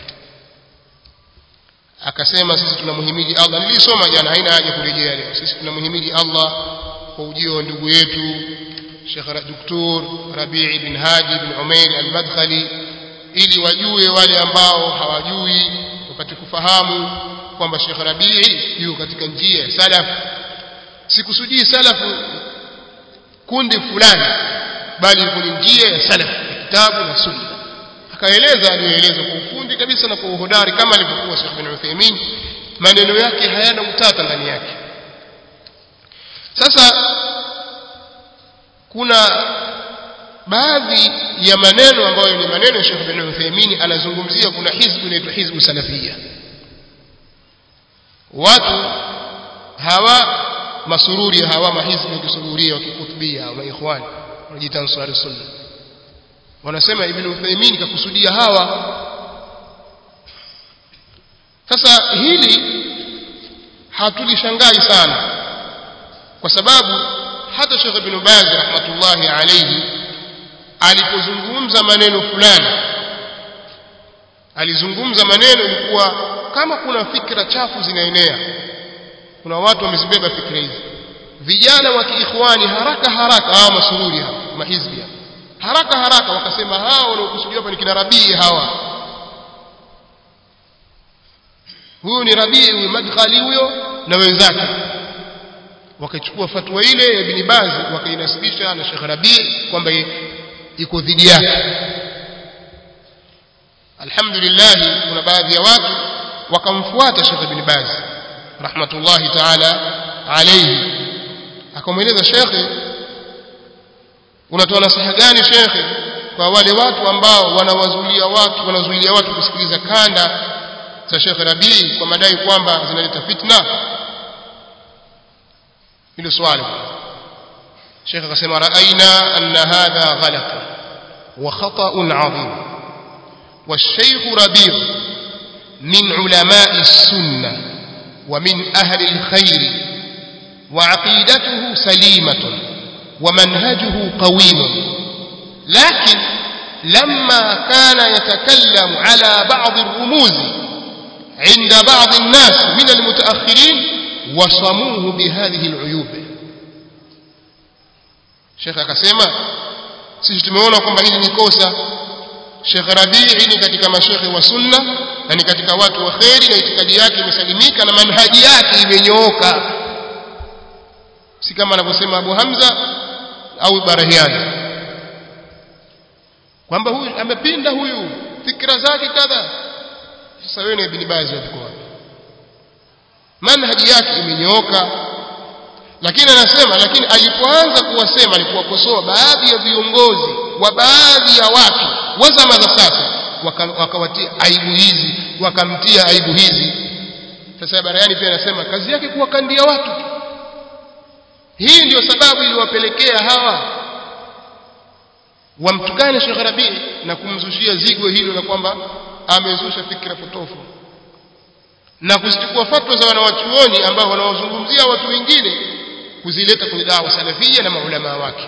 A: akasema sisi tunamhimidi Allah nilisoma jana haina haja kurejea leo sisi tunamhimidi Allah kwa ujio wa ndugu yetu Sheikh Dr. Rabi'i bin Hadi bin Umair al-Madkhali ili wajue wale ambao hawajui wapate kufahamu kwamba Sheikh Rabi'i yuko katika njia ya salaf sikusudii salafu kundi fulani bali kwenye njia ya salaf kitabu na sunna akaeleza aliyoeleza kwa ufundi kabisa na kwa uhodari kama alivyokuwa Sheikh bin Uthaymeen maneno yake hayana utata ndani yake sasa kuna baadhi ya maneno ambayo ni maneno ya Sheikh bin Uthaymeen anazungumzia kuna hizbu inaitwa hizbu salafia watu hawa masururi hawa mahizbu ya kisururia wa kikutubia au maikhwani wanajiita ansari sunna wanasema ibn Uthaymeen kakusudia hawa sasa hili hatulishangai sana kwa sababu hata Sheikh Ibn Baz rahmatullahi alayhi alipozungumza maneno fulani alizungumza maneno ilikuwa kama kuna fikra chafu zinaenea kuna watu wamezibeba fikra hizi vijana wa kiikhwani haraka haraka hawa masururi hawa mahizbi haraka haraka wakasema hawa wanaokusudiwa hapa ni kina Rabii hawa huyu ni Rabii huyu Madkhali huyo na wenzake wakachukua fatwa ile ya Ibn Baz wakainasibisha na Sheikh Rabii kwamba iko dhidi yake alhamdulillah kuna baadhi ya watu wakamfuata Sheikh Ibn Baz rahmatullahi ta'ala alayhi akamweleza shekhe unatoa nasaha gani shekhe kwa wale watu ambao wanawazuilia watu wanazuilia watu kusikiliza kanda za Sheikh Rabii kwa madai kwamba zinaleta fitna hilo swali Sheikh akasema raaina anna hadha ghalat wa khata'un 'azim والشيخ ربيع من علماء السنة ومن أهل الخير وعقيدته سليمة ومنهجه قويم لكن لما كان يتكلم على بعض الرموز عند بعض الناس من المتأخرين وصموه بهذه العيوب شيخ akasema sisi tumeona kwamba hili ni kosa Sheikh Rabii ni katika mashekhe wa sunna na ni katika watu wa kheri na itikadi yake imesalimika na manhaji yake imenyooka si kama anavyosema Abu Hamza au Barahiani kwamba huyu amepinda huyu fikra zake kadha sasa wewe ni Ibn Baz wako wapi manhaji yake imenyooka lakini anasema lakini alipoanza kuwasema alikuwakosoa baadhi ya viongozi wa baadhi ya watu wa zama za sasa wakawatia aibu hizi wakamtia aibu hizi sasa Barayani pia anasema kazi yake kuwakandia watu hii ndio sababu iliwapelekea hawa wamtukane Sheikh Rabii na kumzushia zigo hilo la kwamba amezusha fikra potofu na kuzichukua fatwa za wanawachuoni ambao wanawazungumzia watu wengine kuzileta kwenye dawa salafia na maulama wake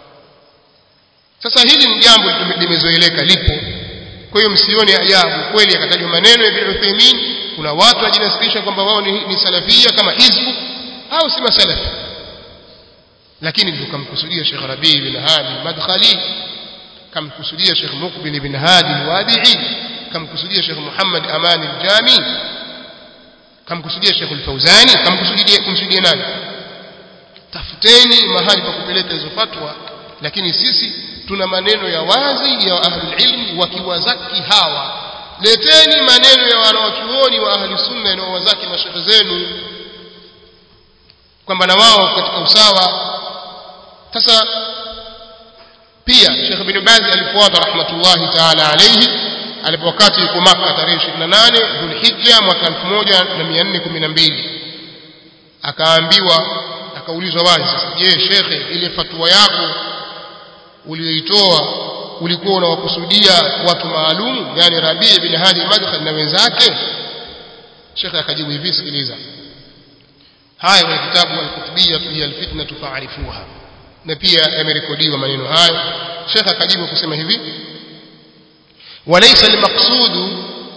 A: sasa hili ni jambo limezoeleka lipo kwa hiyo msione ajabu kweli akatajwa maneno ya Ibn Uthaymeen kuna watu wajinasibisha kwamba wao ni, ni salafia kama hizbu au si masalafi lakini tukamkusudia Sheikh Rabi bin Hadi Madkhali kamkusudia Sheikh Muqbil bin Hadi al-Wadi'i kamkusudia Sheikh Muhammad Aman al-Jami kamkusudia Sheikh al-Fauzani kamkusudia kumsudia nani tafuteni mahali pa kupeleka hizo fatwa lakini sisi tuna maneno ya wazi ya ahlul ilmi wakiwazaki hawa leteni maneno ya wanawachuoni wa ahli sunna yanayowazaki mashekhe zenu kwamba na wao katika usawa sasa pia Sheikh bin Baz alifuata rahmatullahi ta'ala alayhi alipokati yuko Makka tarehe 28 Dhulhijja mwaka 1412 akaambiwa akaulizwa wazi sasa je shekhe ile fatwa yako uliyoitoa ulikuwa unawakusudia watu maalum yani Rabi' bin Hadi Madkhal na wenzake shekhe akajibu hivi sikiliza haya kwenye kitabu al-Qutbiyyah hiya al-fitnah fa'rifuha na pia yamerekodiwa maneno hayo shekhe akajibu kusema hivi walaysa al-maqsud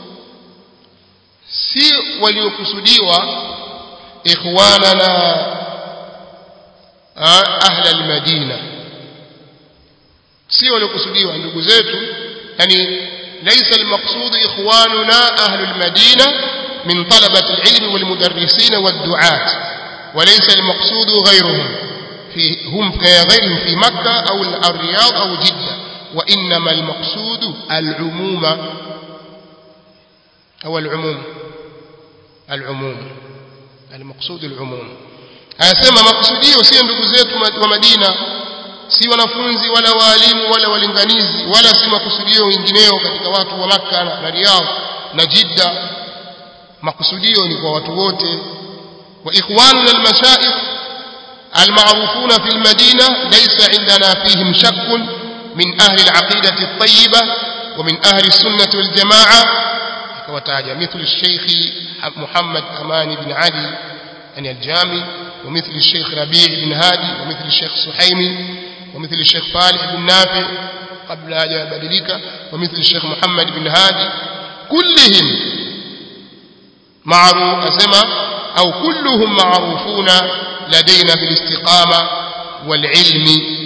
A: si waliokusudiwa ikhwanana ahla al-madina si waliokusudiwa ndugu zetu yani laysa al-maqsud ikhwanuna ahla al-madina من طلبة العلم والمدرسين والدعاة وليس المقصود غيرهم في هم كغيرهم في مكة أو الرياض أو جدة وإنما المقصود العموم أو العموم العموم المقصود العموم anasema makusudio si ndugu zetu wa Madina si wanafunzi wala waalimu wala walinganizi wala si makusudio wengineo katika watu wa Makka na Riyadh na Jidda makusudio ni kwa watu wote wa ikhwanuna almashaikh المعروفون في المدينة ليس عندنا فيهم شك min ahli al-aqidati at-tayyiba wa min ahli as-sunnah wal jamaa akawataja mithlu Sheikh Muhammad Amani bin Ali yani al-Jami ومثل الشيخ ربيع بن هادي ومثل الشيخ سحيمي ومثل الشيخ فالح بن نافع قبل أن يبدلك ومثل الشيخ محمد بن هادي كلهم معروف أسمى أو كلهم معروفون لدينا بالاستقامة والعلم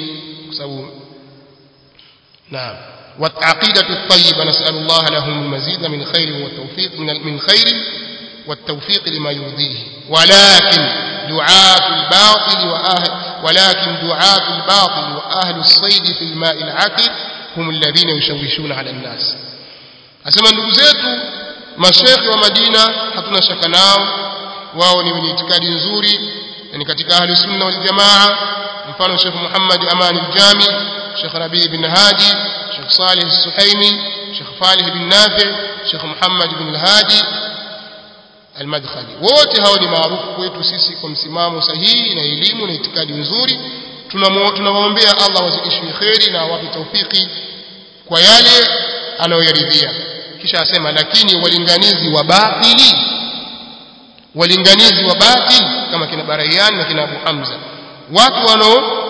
A: نعم والعقيدة الطيبة نسأل الله لهم المزيد من خير والتوفيق من من خير والتوفيق لما يرضيه ولكن دعاة الباطل وأهل ولكن دعاة الباطل وأهل الصيد في الماء العكر هم الذين يشوشون على الناس أسمى ndugu zetu mashekhi wa Madina hatuna shaka nao wao ni wenye itikadi nzuri ni katika ahli sunna wal jamaa mfano Sheikh Muhammad Aman al-Jami Sheikh Rabi bin Hadi Sheikh Salih al-Suhaimi Sheikh Falih bin Nafi Sheikh Muhammad bin al-Hadi al-Madkhali wote hao ni maarufu kwetu sisi kwa msimamo sahihi na elimu na itikadi nzuri tunamwombea Allah wazidishie kheri na awape taufiki kwa yale anayoyaridhia kisha asema lakini walinganizi wa batili walinganizi wa batili kama kina Barayani na kina Abu Hamza watu wanao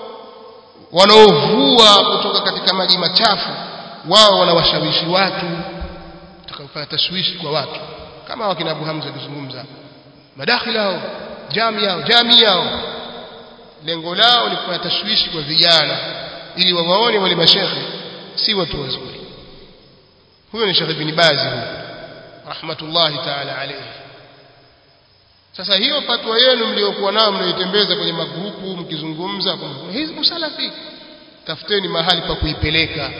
A: wanaovua kutoka katika maji machafu wao wanawashawishi watu utakafanya tashwishi kwa watu kama wakina Abu Hamza alizungumza madakhila hao jami yao jami yao lengo lao ni kufanya tashwishi kwa vijana ili wawaone wale mashekhe si watu wazuri huyo ni Sheikh Ibn Baz huyo rahmatullahi ta'ala alayhi sasa hiyo fatwa yenu mliokuwa nayo mnaitembeza kwenye magrupu mkizungumza hizbu salafi tafuteni mahali pa kuipeleka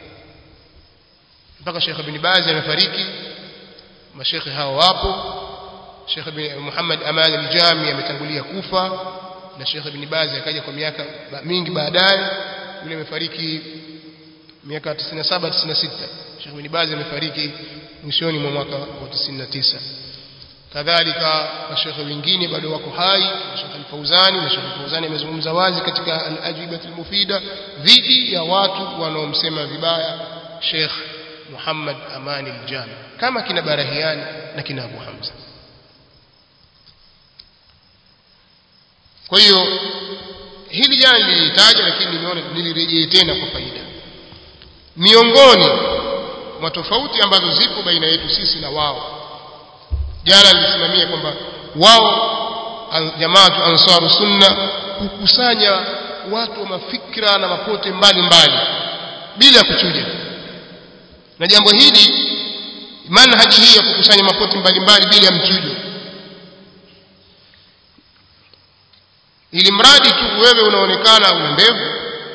A: mpaka Sheikh Ibn Baz amefariki mashekhe hao wapo Sheikh Muhammad Aman al-Jami ametangulia kufa na Sheikh Ibn Baz akaja kwa miaka mingi baadaye yule amefariki miaka 97 96 Sheikh Ibn Baz amefariki mwishoni mwa mwaka wa 99 kadhalika mashekhe wengine bado wako hai Sheikh Al-Fauzani na Sheikh Al-Fauzani amezungumza wazi katika al-ajwibah al-mufida dhidi ya watu wanaomsema vibaya Sheikh Muhammad Amani al-Jami kama kina Barahiani na kina Abu Hamza kwa hiyo hili jana nilitaja lakini nimeona nilirejee tena kwa faida miongoni mwa tofauti ambazo zipo baina yetu sisi na wao jana nilisimamia kwamba wao jamaatu ansaru sunna hukusanya watu wa mafikra na mapote mbalimbali bila kuchuja na jambo hili manhaji hii ya kukusanya mapote mbalimbali bila ya mchujo ili mradi tu wewe unaonekana una ndevu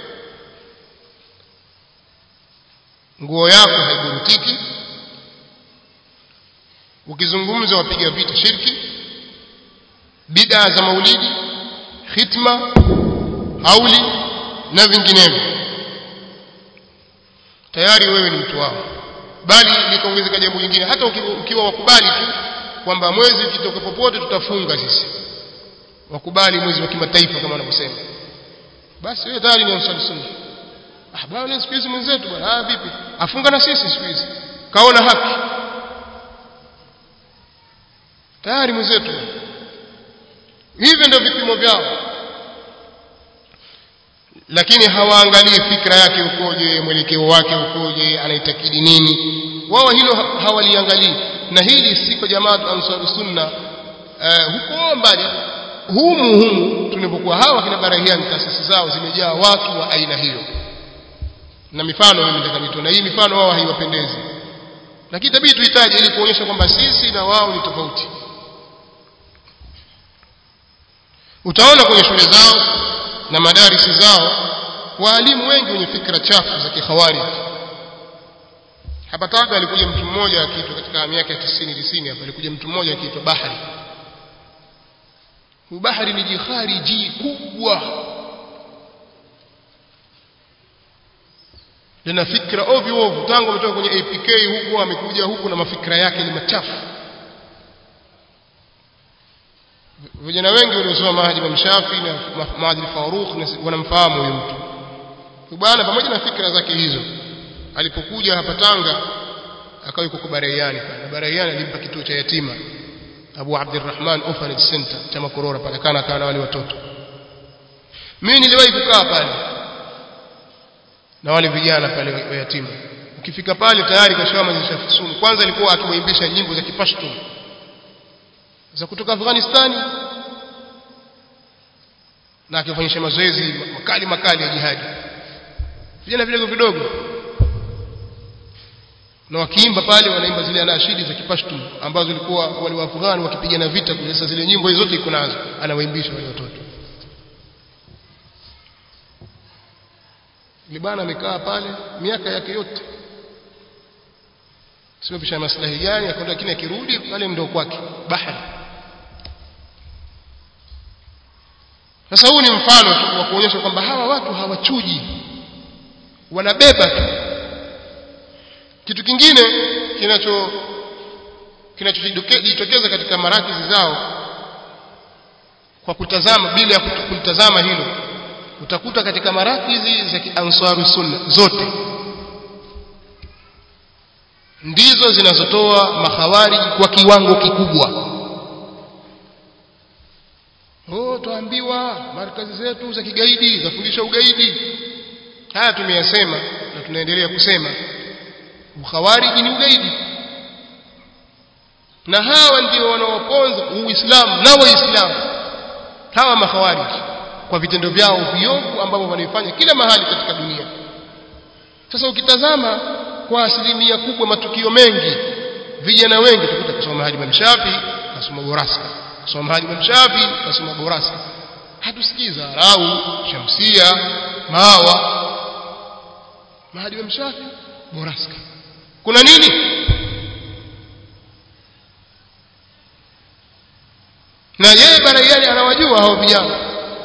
A: nguo yako haiburutiki ukizungumza wapiga vita shirki bid'a za maulidi khitma hauli na vinginevyo tayari wewe ni mtu wao bali likaongezeka jambo lingine hata ukiwa wakubali tu kwamba mwezi ukitoka popote tutafunga sisi wakubali mwezi wa kimataifa kama wanavyosema basi wewe tayari ni ansari sunna ah bwana siku hizi mwenzetu bwana ah vipi afunga na sisi siku hizi kaona haki tayari mwenzetu hivyo ndio vipimo vyao lakini hawaangalii fikra yake ukoje mwelekeo wake ukoje anaitakidi nini wao hilo hawaliangalii na hili si kwa jamaa ansar sunna uh, huko mbali humu humu tunapokuwa hawa kina barahiani taasisi zao zimejaa watu wa aina hiyo na mifano mimi nataka nitoe na hii mifano wao haiwapendezi lakini tabidi tuhitaji ili kuonyesha kwamba sisi na wao ni tofauti utaona kwenye shule zao na madarisi zao waalimu wengi wenye fikra chafu za kihawari hapa Tanga alikuja mtu mmoja akiitwa katika miaka ya 90 90 hapa alikuja mtu mmoja akiitwa Bahari huyu Bahari ni jikhariji kubwa lina fikra ovyo ovyo tangu ametoka kwenye APK huko amekuja huku na mafikra yake ni machafu vijana wengi waliosoma Mahdi Imam Shafi na Mahdi Farukh wanamfahamu huyu mtu bwana pamoja na fikra zake hizo alipokuja hapa Tanga akawa yuko Baraiani pale Baraiani alimpa kituo cha yatima Abu Abdurrahman Orphanage Center cha Makorora pale kana kana na wale watoto mimi niliwahi kukaa pale na wale vijana pale wa yatima ukifika pale tayari kashawa mazishafisuni kwanza alikuwa akimwimbisha nyimbo za Kipashto za kutoka Afghanistani na akifanyisha mazoezi makali makali ya jihadi vijana vidogo vidogo na wakiimba pale wanaimba zile anashidi za Kipashto ambazo walikuwa wale Waafghani wakipigana vita kule sasa zile nyimbo zote iko nazo anawaimbisha wale watoto Libana amekaa pale miaka yake yote sio pisha maslahi gani akaenda lakini akirudi pale ndio kwake bahari sasa huu ni mfano tu wa kuonyesha kwamba hawa watu hawachuji wanabeba tu kitu kingine kinacho kinachojitokeza katika marakizi zao kwa kutazama bila ya kulitazama hilo utakuta katika marakizi za kiansaru sunna zote ndizo zinazotoa makhawariji kwa kiwango kikubwa oh tuambiwa markazi zetu za kigaidi zafundisha ugaidi haya tumeyasema na tunaendelea kusema ukhawariji ni ugaidi na hawa ndio wanaoponza uislamu na waislamu hawa makhawariji kwa vitendo vyao viovu ambavyo wanaifanya kila mahali katika dunia sasa ukitazama kwa asilimia kubwa matukio mengi vijana wengi tukuta kusoma mahali Imam Shafi kasoma Boraska kusoma mahali Imam Shafi kasoma Boraska hatusikiza Rau Shamsia Mawa mahali Imam Shafi Boraska kuna nini na yeye baraiani anawajua hao vijana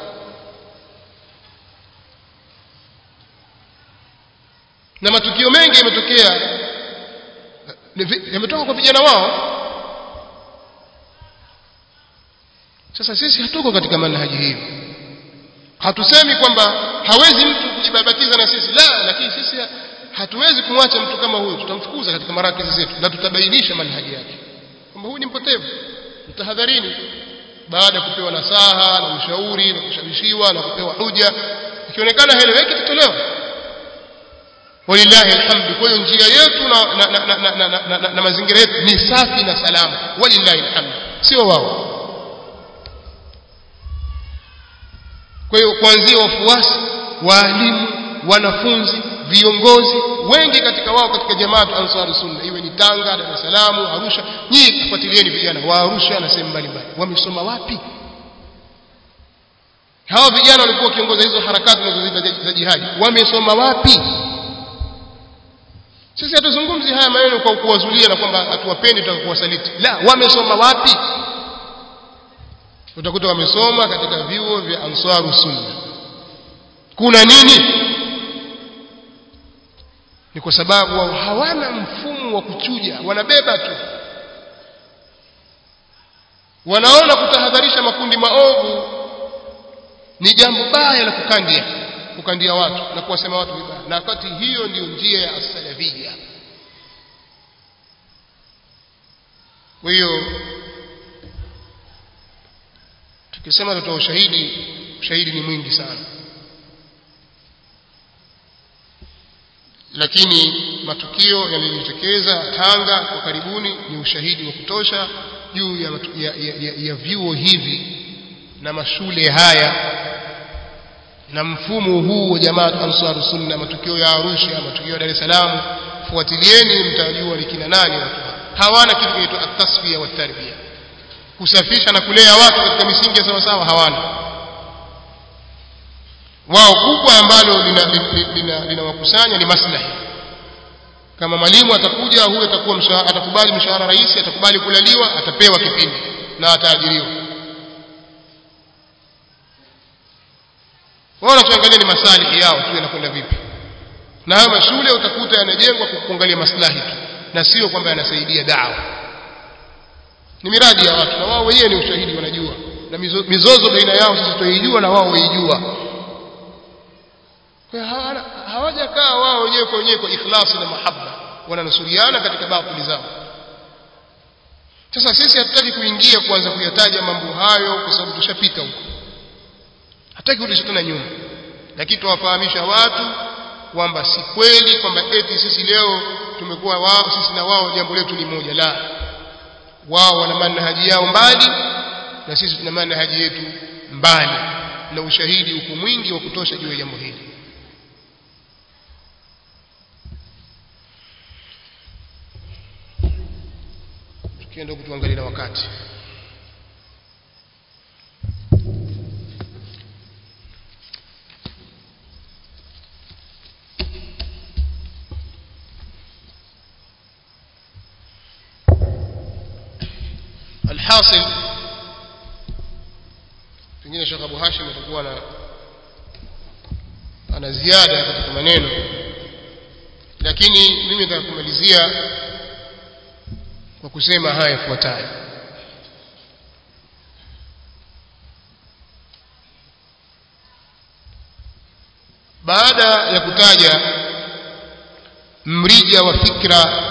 A: na matukio mengi yametokea yametoka kwa vijana wao sasa sisi hatuko katika manhaji hiyo hatusemi kwamba hawezi mtu kujibabatiza na sisi la lakini sisi hatuwezi kumwacha mtu kama huyu tutamfukuza katika marakizi zetu na tutabainisha manhaji yake kwamba huyu ni mpotevu mtahadharini baada ya kupewa nasaha na ushauri na kushawishiwa na kupewa hoja ikionekana haeleweki tutolewa walillahi alhamdu kwa hiyo njia yetu na, na, na, na, na, na, na, na, na mazingira yetu ni safi na salama walillahi alhamdu sio wao kwa hiyo kuanzia wafuasi waalimu wanafunzi viongozi wengi katika wao katika jamaatu ansari sunna iwe ni Tanga Dar es Salaam Arusha nyinyi kufuatilieni vijana wa Arusha na sehemu mbalimbali wamesoma wapi hao vijana walikuwa wakiongoza hizo harakati zinazoziita za jihadi wamesoma wapi sisi hatuzungumzi haya maneno kwa kuwazulia na kwamba hatuwapendi tutakuwasaliti la wamesoma wapi utakuta wamesoma katika vyuo vya ansaru sunna kuna nini ni kwa sababu wao hawana mfumo wa kuchuja wanabeba tu wanaona kutahadharisha makundi maovu ni jambo baya la kukandia kukandia watu na kuwasema watu vibaya na wakati hiyo ndiyo njia ya as-salafia kwa hiyo tukisema tutoa ushahidi ushahidi ni mwingi sana lakini matukio yaliyojitokeza Tanga kwa karibuni ni ushahidi wa kutosha juu ya, ya, ya, ya, ya vyuo hivi na mashule haya na mfumo huu wa jamaa Ansar Sunna matukio ya Arusha matukio ya Dar es Salaam fuatilieni mtajua ni kina nani watu hawana kitu kinaitwa at-tasfiya wa tarbia kusafisha na kulea watu katika misingi ya sawa sawa hawana wao kubwa ambalo linawakusanya lina, lina, lina ni maslahi kama mwalimu atakuja huyo atakuwa mshahara atakubali mshahara rais atakubali kulaliwa atapewa kipindi na ataajiriwa wao wanachoangalia ni masalihi yao tu yanakwenda vipi na haya mashule utakuta yanajengwa kwa kuangalia maslahi tu na sio kwamba yanasaidia dawa ni miradi ya watu na wao wenyewe ni ushahidi wanajua na mizozo baina yao sisi tunaijua na wao waijua kwa hawajakaa wao wenyewe kwa wenyewe kwa ikhlasi na mahaba wananusuriana katika batili zao sasa sisi hatutaki kuingia kuanza kuyataja mambo hayo kwa sababu tushapita huko hataki kurudisha tena nyuma lakini tuwafahamisha watu kwamba si kweli kwamba eti sisi leo tumekuwa wao sisi na wao jambo letu ni moja la wao wana manhaji yao mbali na sisi tuna manhaji yetu mbali na ushahidi uko mwingi wa kutosha juu ya jambo hili tukienda kutuangalia na wakati alhasil pengine Sheikh Abu Hashim atakuwa na ana ziada katika maneno lakini mimi nataka kumalizia kwa kusema haya yafuatayo baada ya kutaja mrija wa fikra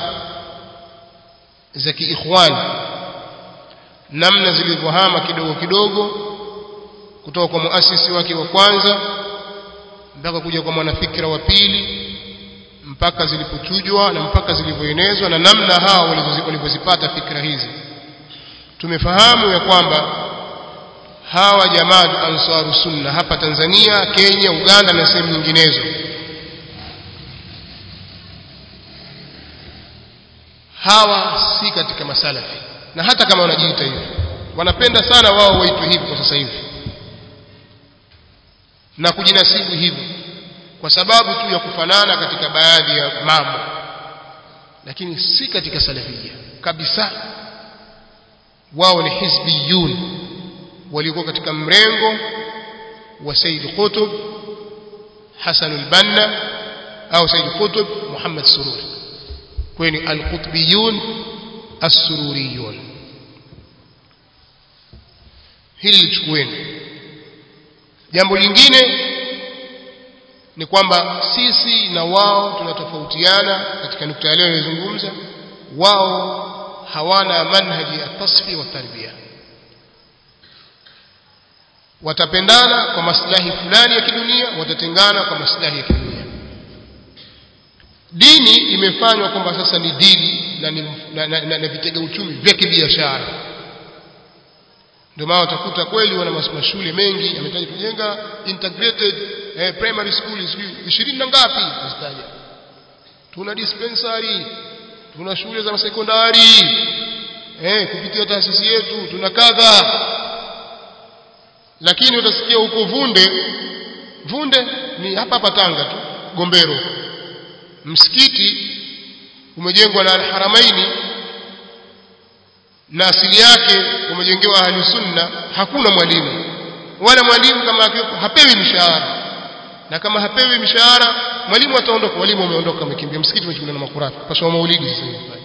A: za kiikhwani namna zilivyohama kidogo kidogo kutoka kwa muasisi wake wa kwanza mpaka kuja kwa mwanafikira wa pili mpaka zilipochujwa na mpaka zilivyoenezwa na namna hao walivyozipata fikra hizi tumefahamu ya kwamba hawa jamaa ansaru sunna hapa Tanzania Kenya Uganda na sehemu nyinginezo hawa si katika masalafi na hata kama wanajiita hivyo wanapenda sana wao waitwe hivi kwa sasa hivi na kujinasibu hivyo kwa sababu tu ya kufanana katika baadhi ya mambo lakini si katika salafia kabisa wao ni hizbiyun walikuwa katika mrengo wa Said Qutb Hassan al-Banna au Said Qutb Muhammad Sururi kweni al-Qutbiyun as-Sururiyun hili lichukueni jambo lingine ni kwamba sisi na wao tunatofautiana katika nukta ya leo nilizungumza wao hawana manhaji ya tasfi wa tarbia watapendana kwa maslahi fulani ya kidunia watatengana kwa maslahi ya kidunia dini imefanywa kwamba sasa ni dini na, ni, na, na, na, na vitega uchumi vya kibiashara ndio maana utakuta kweli wana mashule mengi yametaja kujenga integrated eh, primary school ishirini na ngapi zitaja tuna dispensary tuna shule za sekondari eh, kupitia taasisi yetu tuna kadha lakini utasikia huko Vunde Vunde ni hapa hapa Tanga tu Gombero msikiti umejengwa na Al-Haramaini na asili yake umejengewa ahli sunna hakuna mwalimu wala mwalimu kama akiwepo hapewi mshahara na kama hapewi mshahara mwalimu ataondoka walimu wameondoka wamekimbia msikiti umechukuliwa na makurafi paswa maulidi sasa hivi pale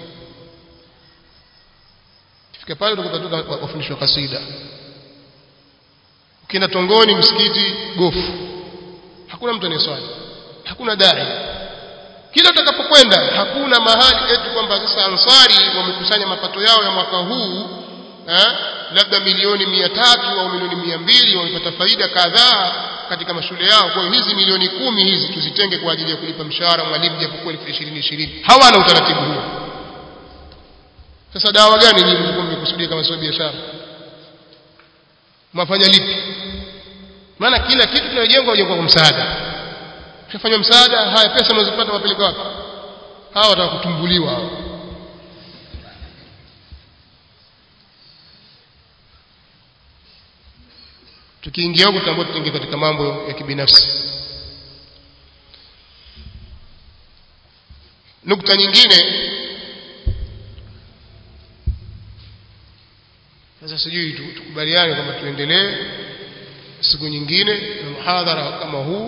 A: fika pale utakuta tu wafundishwa kasida ukienda tongoni msikiti gofu hakuna mtu anayeswali hakuna dai kila utakapokwenda hakuna mahali eti kwamba sasa ansari wamekusanya mapato yao ya mwaka huu eh, labda milioni mia tatu au milioni mia mbili wamepata faida kadhaa katika mashule yao kwa hiyo hizi milioni kumi hizi tuzitenge kwa ajili ya kulipa mshahara mwalimu japokuwa elfu ishirini ishirini hawana utaratibu huo sasa dawa gani nyinyi mlikuwa mmekusudia kama sio biashara mwafanya lipi maana kila kitu kinajengwa hujengwa kwa msaada ukifanya msaada haya pesa mnazopata wapeleka wapi hawa watakutumbuliwa hao tukiingia huko tutaambiwa tuingie katika mambo ya kibinafsi nukta nyingine sasa sijui tukubaliane kwamba tuendelee siku nyingine na muhadhara kama huu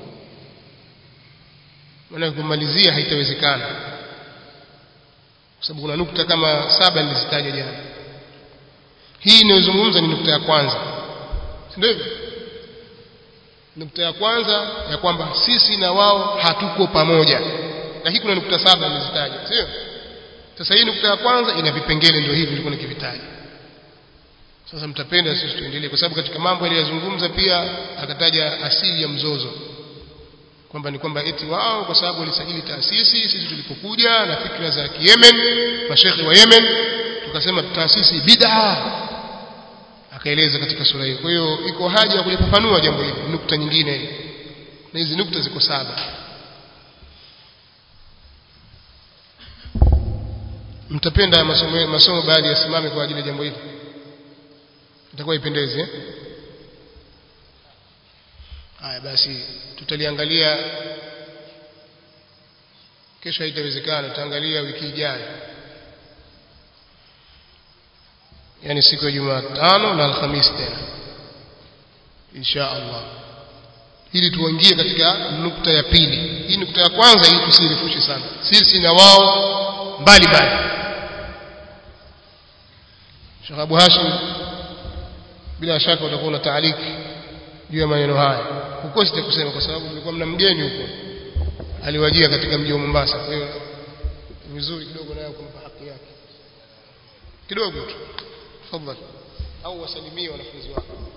A: maana kumalizia haitawezekana kwa sababu kuna nukta kama saba nilizitaja jana hii inayozungumza ni nukta ya kwanza si ndio nukta ya kwanza ya kwamba sisi na wao hatuko pamoja na hii kuna nukta saba nimezitaja sio sasa hii nukta ya kwanza ina vipengele ndio hivi nilikuwa nikivitaja sasa mtapenda sisi tuendelee kwa sababu katika mambo aliyozungumza pia akataja asili ya mzozo kwamba ni kwamba eti wao kwa sababu walisajili taasisi sisi tulipokuja na fikra za Yemen mashekhi wa Yemen tukasema taasisi bid'a akaeleza katika sura hiyo kwa hiyo iko haja ya kulifafanua jambo hili nukta nyingine na hizi nukta ziko saba mtapenda masomo masomo baadhi yasimame kwa ajili ya jambo hili itakuwa ipendeze eh? haya basi tutaliangalia kesho haitawezekana tutaangalia wiki ijayo yani siku ya Jumatano na Alhamisi tena insha Allah ili tuingie katika nukta ya pili hii nukta ya kwanza hii tusirefushe sana sisi na wao mbali mbali Sheikh Abu Hashim bila shaka utakuwa na taaliki juu ya maneno haya huko sitakusema kwa sababu mlikuwa mna mgeni huko aliwajia katika mji wa Mombasa kwa hiyo vizuri kidogo nayo kumpa haki yake kidogo tu tafadhali au wasalimie wanafunzi wako